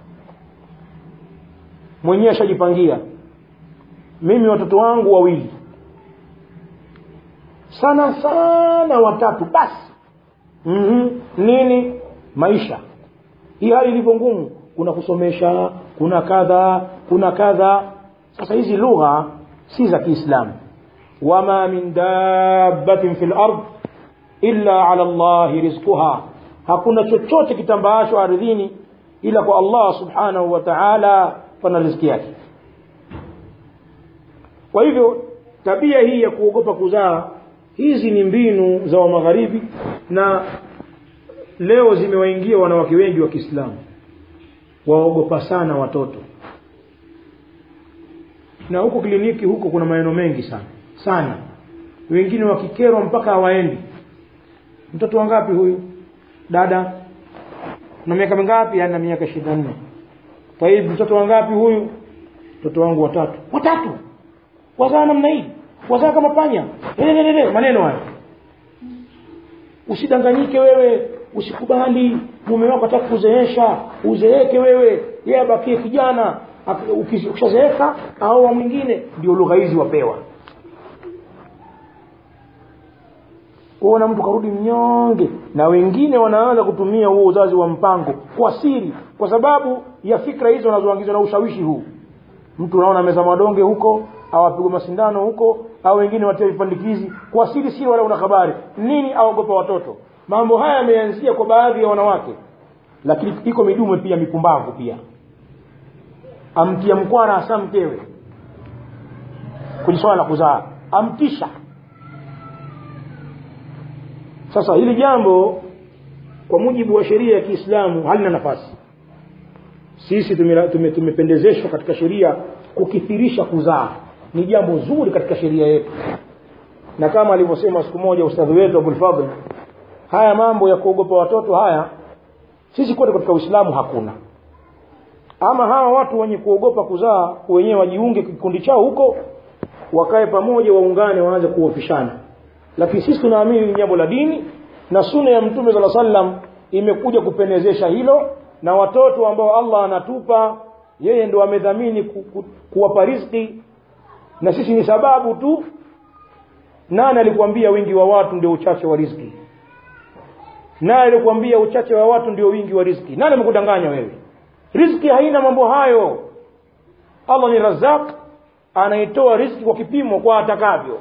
mwenyewe ashajipangia mimi watoto wangu wawili sana sana watatu basi mm-hmm. nini maisha hii hali ilivyo ngumu kuna kusomesha kuna kadha kuna kadha sasa hizi lugha si za kiislamu wama min dabbatin fi lard illa ala llahi rizquha hakuna chochote kitambaacho ardhini ila kwa allah subhanahu wa taala pana riziki yake kwa hivyo tabia hii ya kuogopa kuzaa hizi ni mbinu za wamagharibi na leo zimewaingia wanawake wengi wa kiislamu waogopa sana watoto na huko kliniki huko kuna maneno mengi sana sana wengine wakikerwa mpaka hawaendi mtoto wangapi huyu dada na miaka mingapi ana miaka ishirini na nne taibu mtoto wangapi huyu mtoto wangu watatu watatu wazaa namna hii wazaa kama panya Lelelele, maneno haya usidanganyike wewe usikubali mume wako ataka kuzeesha uzeeke wewe yeye abakie kijana ukishazeeka au wa mwingine ndio lugha hizi wapewa kuona mtu karudi mnyonge na wengine wanaanza kutumia huo uzazi wa mpango kwa siri kwa sababu ya fikra hizo wanazoangizwa na ushawishi huu mtu unaona meza madonge huko au apigwa masindano huko au wengine watia vipandikizi kwa siri siri wala una habari nini aogopa watoto mambo haya yameanzia kwa baadhi ya wanawake lakini iko midume pia mipumbavu pia amtia mkwana hasa mkewe kwenye swala la kuzaa amtisha sasa hili jambo kwa mujibu wa sheria ya kiislamu halina nafasi sisi tumependezeshwa tume, tume katika sheria kukithirisha kuzaa ni jambo zuri katika sheria yetu na kama alivyosema siku moja ustadhi wetu abulfadl haya mambo ya kuogopa watoto haya sisi kote katika uislamu hakuna ama hawa watu wenye kuogopa kuzaa wenyewe wajiunge kikundi chao huko wakae pamoja waungane waanze kuofishana lakini sisi tunaamini ni jambo la dini na suna ya mtume saa sallam imekuja kupendezesha hilo na watoto ambao allah anatupa yeye ndo amedhamini ku, ku, kuwapa riziki na sisi ni sababu tu nani alikwambia wingi wa watu ndio uchache wa riziki nani alikwambia uchache wa watu ndio wingi wa riziki nani amekudanganya wewe riziki haina mambo hayo allah ni razaq anaitoa riziki kwa kipimo kwa atakavyo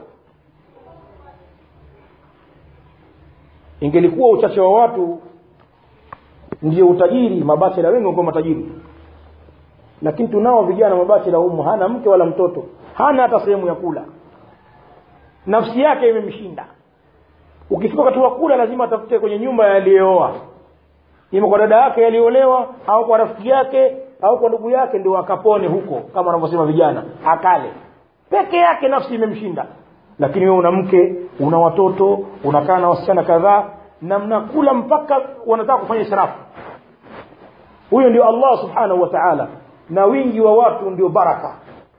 ingelikuwa uchache wa watu ndio utajiri mabachela wengi wangekuwa matajiri lakini tunao vijana mabachela humu hana mke wala mtoto hana hata sehemu ya kula nafsi yake imemshinda ukifika wakati wa kula lazima atafute kwenye nyumba yaliyeoa ima kwa dada yake yaliolewa au kwa rafiki yake au kwa ndugu yake ndio akapone huko kama wanavyosema vijana akale peke yake nafsi imemshinda lakini wewe una mke una watoto unakaa na wasichana kadhaa na mnakula mpaka wanataka kufanya israfu huyo ndio allah subhanahu wa taala na wingi wa watu ndio baraka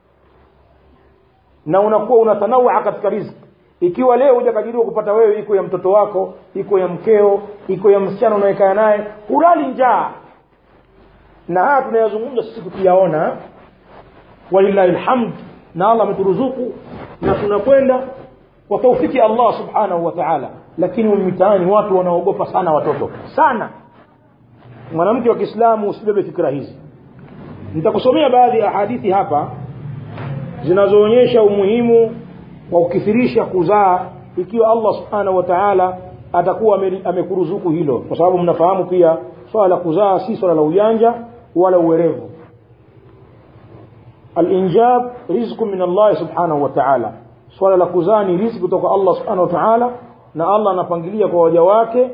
na unakuwa unatanawaa katika riziki ikiwa leo hujakadiriwa kupata wewe iko ya mtoto wako iko ya mkeo iko ya msichana unaekaa naye hulali njaa na haya tunayazungumza sisi tukiyaona walillahi lhamd na allah ameturuzuku na tunakwenda kwa taufiki allah subhanahu wa taala lakini mitaani watu wanaogopa sana watoto sana mwanamke wa kiislamu usibebe fikira hizi nitakusomea baadhi ya hadithi hapa zinazoonyesha umuhimu wa kukithirisha kuzaa ikiwa allah subhanahu wa taala atakuwa amekuruzuku hilo kwa sababu mnafahamu pia swala la kuzaa si swala la ujanja wala uwerevu alinjab rizqu min allahi subhanahu wa taala swala la kuzaa ni riziki kutoka allah subhanahu wa taala na allah anapangilia kwa waja wake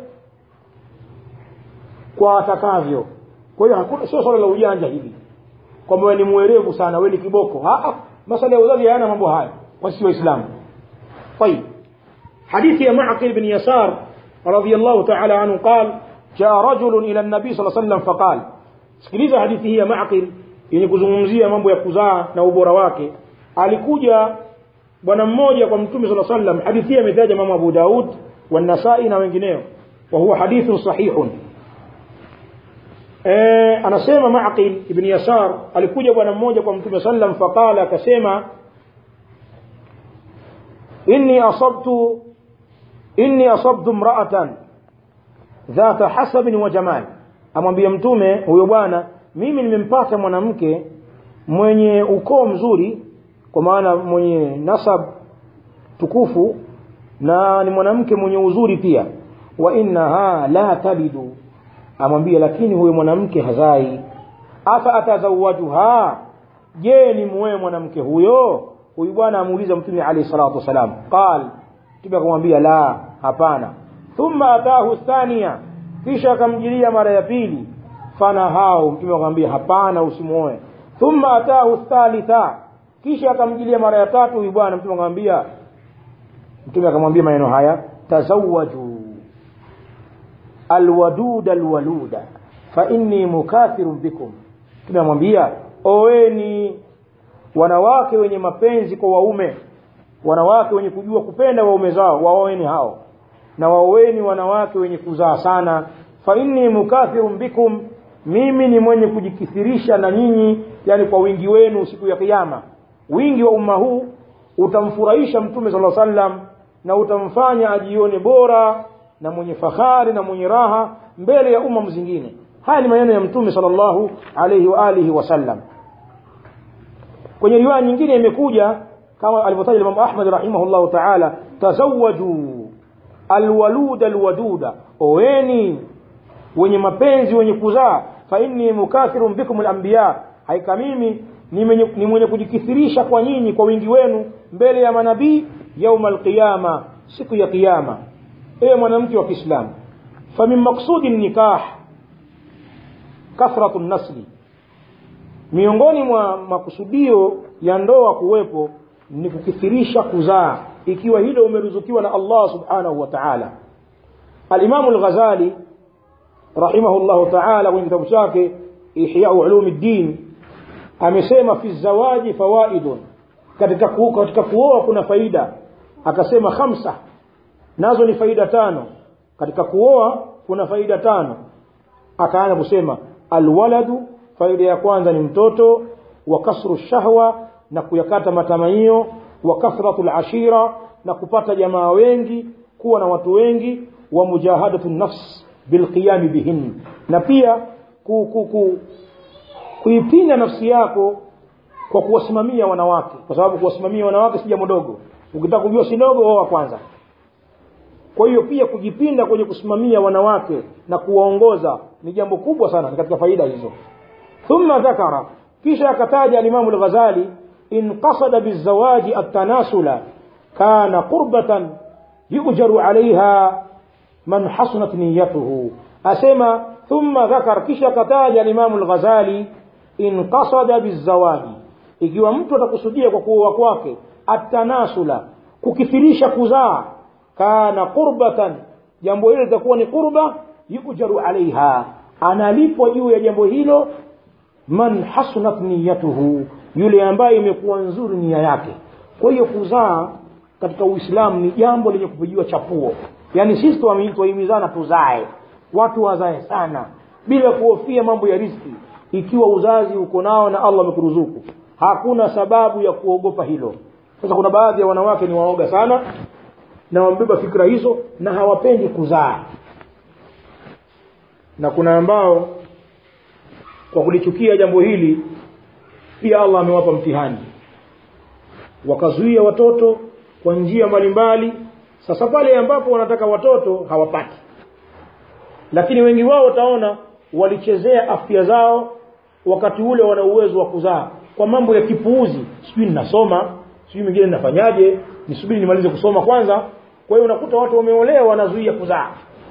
kwa atakavyo kwa hiyo hakuna sio swala la ujanja hili kwamba wewe ni mwerevu sana wewe ni kiboko masala ya uzazi hayana mambo haya kwa sisi waislamu طيب حديث يا معقل بن يسار رضي الله تعالى عنه قال جاء رجل إلى النبي صلى الله عليه وسلم فقال sikiliza hadithi hii ya maqil yenye kuzungumzia mambo ya kuzaa na ubora wake alikuja bwana mmoja kwa mtume saa sallam hadithi hii ametaja mama abu daud wanasai na wengineo wa huwa hadithun sahihun e, anasema maqil ibn yasar alikuja bwana mmoja kwa mtume sallam faqala akasema inni asabtu inni asabtu mraatan dhata hasabin wa jamal amwambia mtume huyo bwana mimi nimempata mwanamke mwenye ukoo mzuri kwa maana mwenye nasab tukufu na ni mwanamke mwenye uzuri pia wa innaha la talidu amwambia lakini huyo mwanamke hazai afa atazawajuha je ni muoe mwanamke huyo huyu bwana amuuliza mtume alayhi salatu wasalam qal mtume akamwambia la hapana thumma atahu thania kisha akamjilia mara ya pili fanahau mtume akamwambia hapana usimuoe thumma atahu thalitha kisha akamjilia mara ya tatu huyu bwana mtume akamwambia mtume akamwambia maneno haya tazawaju alwaduda alwaluda fa inni mukathirun bikum mtume amwambia oweni wanawake wenye mapenzi kwa waume wanawake wenye kujua kupenda waume zao waoeni hao na waoeni wanawake wenye kuzaa sana fa inni mukathirun bikum mimi ni mwenye kujikithirisha na nyinyi yani kwa wingi wenu siku ya kiyama wingi wa umma huu utamfurahisha mtume sala sallam na utamfanya ajione bora na mwenye fahari na mwenye raha mbele ya umma zingine haya ni maneno ya mtume sallallahu alayhi wa alihi wasallam kwenye riwaya nyingine imekuja kama alivyotaja Imam Ahmad rahimahullah ta'ala tazawwaju alwaluda alwaduda oeni wenye mapenzi wenye kuzaa fa inni mukathirun bikum alanbiya haika mimi ni mwenye, ni mwenye kujikithirisha kwa nyinyi kwa wingi wenu mbele ya manabii yauma alqiyama siku ya kiyama ewe mwanamke wa Kiislamu fa min maqsudi nikah kathratu nasli miongoni mwa makusudio ya ndoa kuwepo ni kukithirisha kuzaa ikiwa hilo umeruzukiwa na Allah subhanahu wa ta'ala al-Imam al-Ghazali rahimahullah ta'ala kwenye kitabu chake Ihya Ulumuddin amesema fi zawaji fawaidun katika ku, katika kuoa kuna faida akasema khamsa nazo ni faida tano katika kuoa kuna faida tano akaanza kusema alwaladu faida ya kwanza ni mtoto wa kasru shahwa na kuyakata matamanio wa kathratu alashira na kupata jamaa wengi kuwa na watu wengi wa mujahadatu nafs bilqiyam bihin na pia ku, ku, ku, kuipinda nafsi yako kwa kuwasimamia wanawake kwa sababu kuwasimamia wanawake si jambo dogo ukitaka kujua si dogo oa kwanza kwa hiyo pia kujipinda kwenye kusimamia wanawake na kuwaongoza ni jambo kubwa sana ni katika faida hizo thumma dhakara kisha akataja alimamu lghazali in qasada bizawaji altanasula kana qurbatan yujaru alaiha man hasunat niyatuhu asema thumma dhakar kisha akataja alimamu lghazali in qasada bizawaji ikiwa mtu atakusudia kwa kuoa kwake atanasula kukithirisha kuzaa kana qurbatan jambo hilo litakuwa ni qurba yujaru alaiha analipwa juu ya jambo hilo man hasunat niyatuhu yule ambaye imekuwa nzuri nia yake kwa hiyo kuzaa katika uislamu ni jambo lenye kupigiwa chapuo yaani sisi twahimizana tuzae watu wazae sana bila kuhofia mambo ya riski ikiwa uzazi uko nao na allah amekuruzuku hakuna sababu ya kuogopa hilo sasa kuna baadhi ya wanawake ni waoga sana na wamebeba fikra hizo na hawapendi kuzaa na kuna ambao kwa kulichukia jambo hili pia allah amewapa mtihani wakazuia watoto kwa njia mbalimbali sasa pale ambapo wanataka watoto hawapati lakini wengi wao utaona walichezea afya zao wakati ule wana uwezo wa kuzaa kwa mambo ya kipuuzi sijui ninasoma sijui mingine ninafanyaje nisubiri nimalize kusoma kwanza kwa hiyo unakuta watu wameolewa wanazuia kuzaa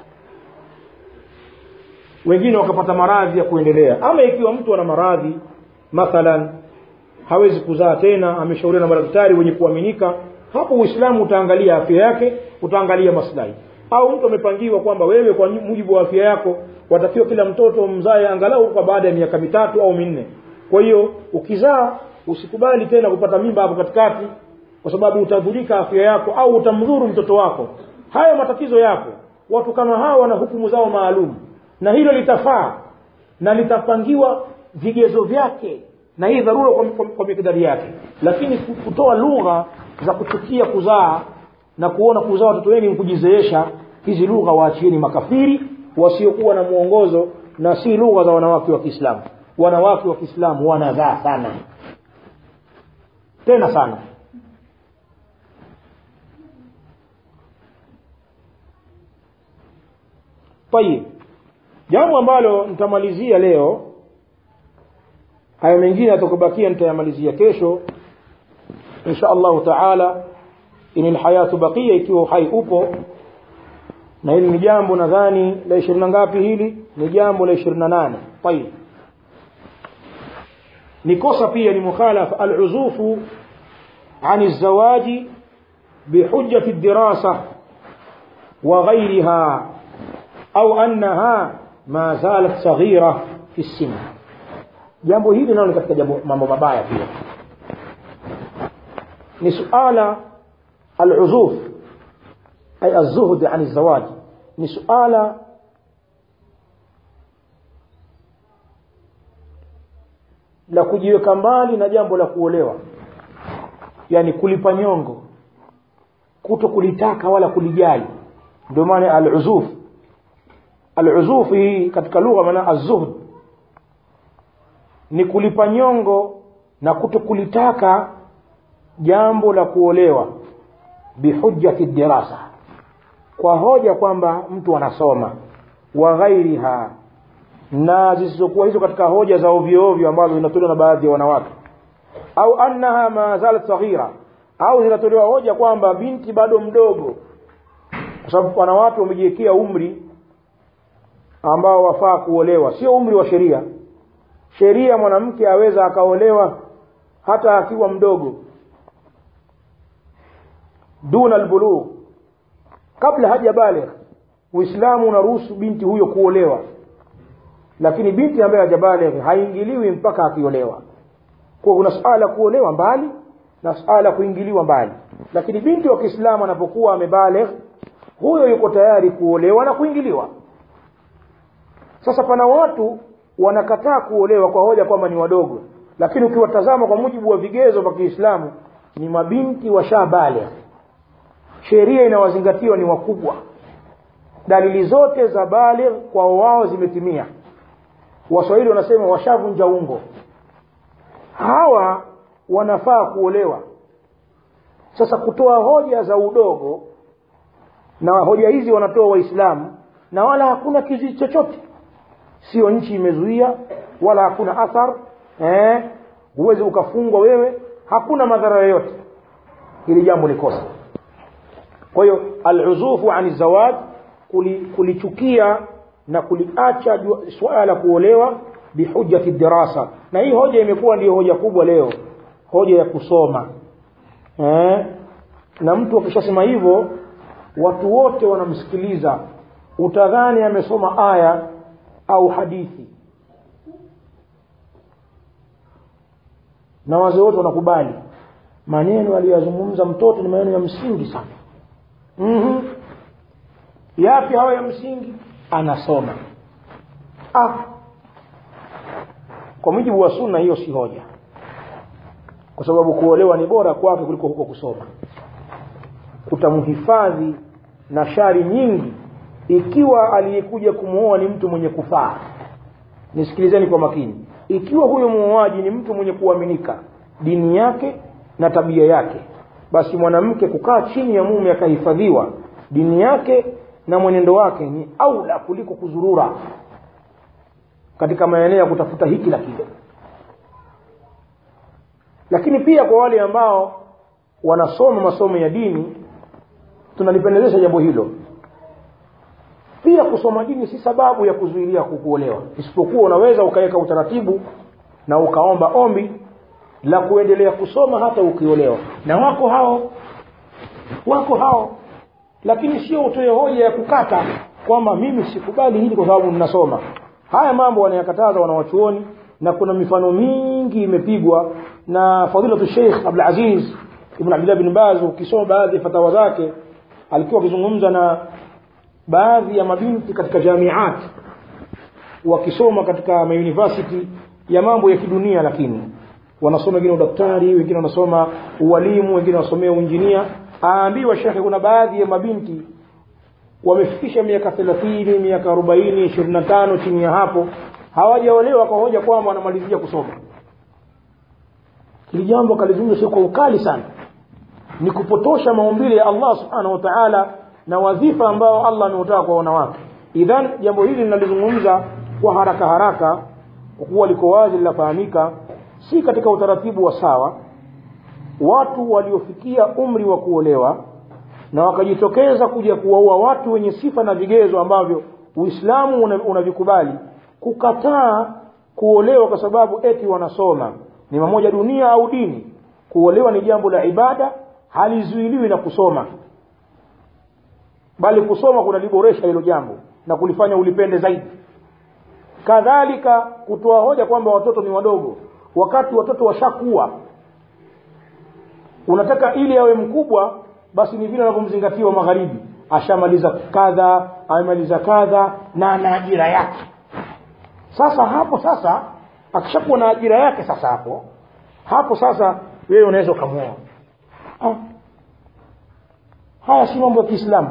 wengine wakapata maradhi ya kuendelea ama ikiwa mtu ana maradhi mathalan hawezi kuzaa tena ameshauriwa na madaktari wenye kuaminika hapo uislamu utaangalia afya yake utaangalia maslahi au mtu amepangiwa kwamba wewe kwa mujibu wa afya yako watakiwa kila mtoto mzae angalau kwa baada ya miaka mitatu au minne kwa hiyo ukizaa usikubali tena kupata mimba hapo katikati kwa sababu utadhurika afya yako au utamdhuru mtoto wako haya matatizo yapo watu kama hawa wana hukumu zao maalum na hilo litafaa na litapangiwa vigezo vyake na hii dharura kwa, kwa, kwa mikidari yake lakini kutoa lugha za kuchukia kuzaa na kuona kuzaa watoto wengi kujizeesha hizi lugha waachieni makafiri wasiokuwa na mwongozo na si lugha za wanawake wa kiislamu wanawake wa kiislamu wanazaa sana tena sana tayib jambo ambalo nitamalizia leo hayo mengine atakubakia nitayamalizia kesho insha allahu taala ini lhayatu bakia ikiwa uhai upo na hili ni jambo nadhani la ishirini na ngapi hili ni jambo la ishirini na nane tayib ni kosa pia ni mukhalafa aluzufu عن الزواج بحجة الدراسة وغيرها أو أنها ما زالت صغيرة في السن jambo hili nalo ni katika jambo mambo mabaya pia ni suala aluzuf ay alzuhd an alzawaj ni suala la kujiweka mbali na jambo la kuolewa yani kulipa nyongo kuto kulitaka wala kulijali ndio maana aluzuf aluzuf hii katika lugha maana azuhd ni kulipa nyongo na kuto kulitaka jambo la kuolewa bihujjati dirasa kwa hoja kwamba mtu anasoma wa ghairiha na zisizokuwa hizo katika hoja za ovyo ovyo ambazo zinatolewa na baadhi ya wanawake au annaha ma zalat saghira au zinatolewa hoja kwamba binti bado mdogo kwa sababu wanawake wamejiwekea umri ambao wafaa kuolewa sio umri wa sheria sheria mwanamke aweza akaolewa hata akiwa mdogo duna albulugh kabla haja baligh uislamu unaruhusu binti huyo kuolewa lakini binti ambaye hajabaligh haingiliwi mpaka akiolewa kwa kuna suala kuolewa mbali na suala kuingiliwa mbali lakini binti wa Kiislamu anapokuwa amebaligh huyo yuko tayari kuolewa na kuingiliwa sasa pana watu wanakataa kuolewa kwa hoja kwamba ni wadogo lakini ukiwatazama kwa mujibu wa vigezo vya Kiislamu ni mabinti washabaligh sheria inawazingatiwa ni wakubwa dalili zote za baligh kwa wao zimetimia waswahili wanasema washavunja ungo hawa wanafaa kuolewa sasa kutoa hoja za udogo na hoja hizi wanatoa waislamu na wala hakuna kizuizi chochote sio nchi imezuia wala hakuna athar eh, huwezi ukafungwa wewe hakuna madhara yoyote hili jambo ni kosa kwa hiyo aluzufu ani zawaj kulichukia na kuliacha suala la kuolewa bihujjati dirasa na hii hoja imekuwa ndiyo hoja kubwa leo hoja ya kusoma eh? na mtu akishasema hivyo watu wote wanamsikiliza utadhani amesoma aya au hadithi na wazee wote wanakubali maneno aliyozungumza mtoto ni maneno ya msingi sana mm-hmm. yapi hayo ya msingi anasoma ah. kwa mujibu wa sunna hiyo si hoja kwa sababu kuolewa ni bora kwake kuliko huko kusoma kutamhifadhi na shari nyingi ikiwa aliyekuja kumwoa ni mtu mwenye kufaa nisikilizeni kwa makini ikiwa huyo muoaji ni mtu mwenye kuaminika dini yake na tabia yake basi mwanamke kukaa chini ya mume akahifadhiwa dini yake na mwenendo wake ni aula kuliko kuzurura katika maeneo ya kutafuta hiki la kile lakini pia kwa wale ambao wanasoma masomo ya dini tunalipendezesha jambo hilo pia kusoma dini si sababu ya kuzuilia kukuolewa isipokuwa unaweza ukaweka utaratibu na ukaomba ombi la kuendelea kusoma hata ukiolewa na wako hao wako hao lakini sio utoe hoja ya kukata kwamba mimi sikubali hili kwa sababu ninasoma haya mambo wanayakataza wanawachuoni na kuna mifano mingi imepigwa na fadilatu sheikh abdulaziz ibn abdillah bin baz ukisoma baadhi ya fatawa zake alikuwa akizungumza na baadhi ya mabinti katika jamiat wakisoma katika mauniversity ya mambo ya kidunia lakini wanasoma wengine udaktari wengine wanasoma ualimu wengine wanasomea uinjinia aambiwa shekhe kuna baadhi ya mabinti wamefikisha miaka thelathini miaka arobaini ishirini na tano chini ya hapo hawajaolewa kwa hoja kwamba wanamalizia kusoma hili jambo akalizungumza sio kwa ukali sana ni kupotosha maumbile ya allah subhanahu wa taala na wadhifa ambao allah ameutaka kwa wanawake idhan jambo hili linalizungumza kwa haraka haraka kwa kuwa liko wazi linafahamika si katika utaratibu wa sawa watu waliofikia umri wa kuolewa na wakajitokeza kuja kuwaua watu wenye sifa na vigezo ambavyo uislamu unavikubali una kukataa kuolewa kwa sababu eti wanasoma ni mamoja dunia au dini kuolewa ni jambo la ibada halizuiliwi na kusoma bali kusoma kunaliboresha hilo jambo na kulifanya ulipende zaidi kadhalika kutoa hoja kwamba watoto ni wadogo wakati watoto washakuwa unataka ili awe mkubwa basi ni vile anavyomzingatiwa magharibi ashamaliza kadha amemaliza kadha na ana ajira yake sasa hapo sasa akishakuwa na ajira yake sasa hapo hapo sasa wewe unaweza ukamwoa ah. haya si mambo ya kiislamu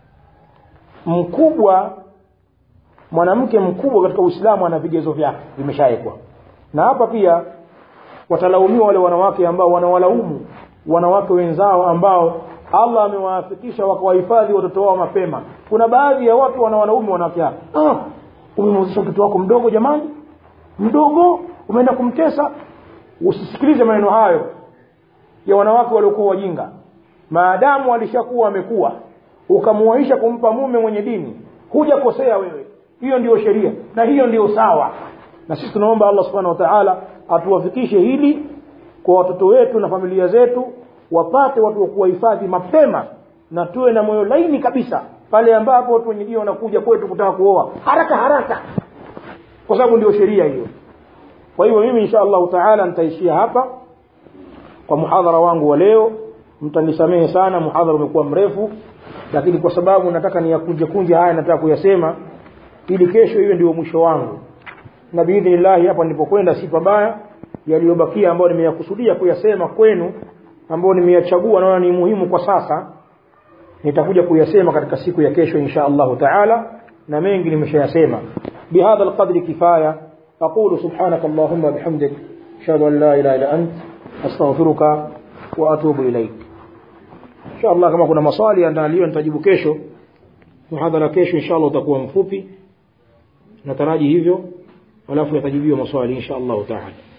mkubwa mwanamke mkubwa katika uislamu ana vigezo vyake vimeshawekwa na hapa pia watalaumiwa wale wanawake ambao wanawalaumu wanawake wenzao ambao allah amewaafikisha wakawahifadhi watoto wao mapema kuna baadhi ya watu wanawalaumu wanawake hao ah, umemwezesha mtoto wako mdogo jamani mdogo umeenda kumtesa usisikilize maneno hayo ya wanawake waliokuwa wajinga maadamu alishakuwa amekuwa ukamuaisha kumpa mume mwenye dini hujakosea wewe hiyo ndiyo sheria na hiyo ndiyo sawa na sisi tunaomba allah subhanahu wa taala atuwafikishe hili kwa watoto wetu na familia zetu wapate watu wa kuwahifadhi mapema na tuwe na moyo laini kabisa pale ambapo watu wenye dini wanakuja kwetu kutaka kuoa haraka haraka kwa sababu ndio sheria hiyo kwa hivyo mimi insha allahu taala nitaishia hapa kwa muhadhara wangu wa leo mtanisamehe sana muhadhara umekuwa mrefu lakini kwa sababu nataka niyakunje kunje haya nataka kuyasema ili kesho hiyo ndio mwisho wangu na biidhnillahi hapa nilipokwenda si pabaya yaliyobakia ambayo nimeyakusudia kuyasema kwenu ambayo nimeyachagua naona ni muhimu kwa sasa nitakuja kuyasema katika siku ya kesho insha allahu taala na mengi nimeshayasema bihadha alqadri kifaya aqulu subhanaka allahumma bihamdik ashhadu an la ilaha illa ant astaghfiruka wa atubu ilaik insha Allah kama kuna maswali andaliwa nitajibu kesho muhadhara kesho insha Allah utakuwa mfupi nataraji hivyo alafu yatajibiwa maswali insha Allah taala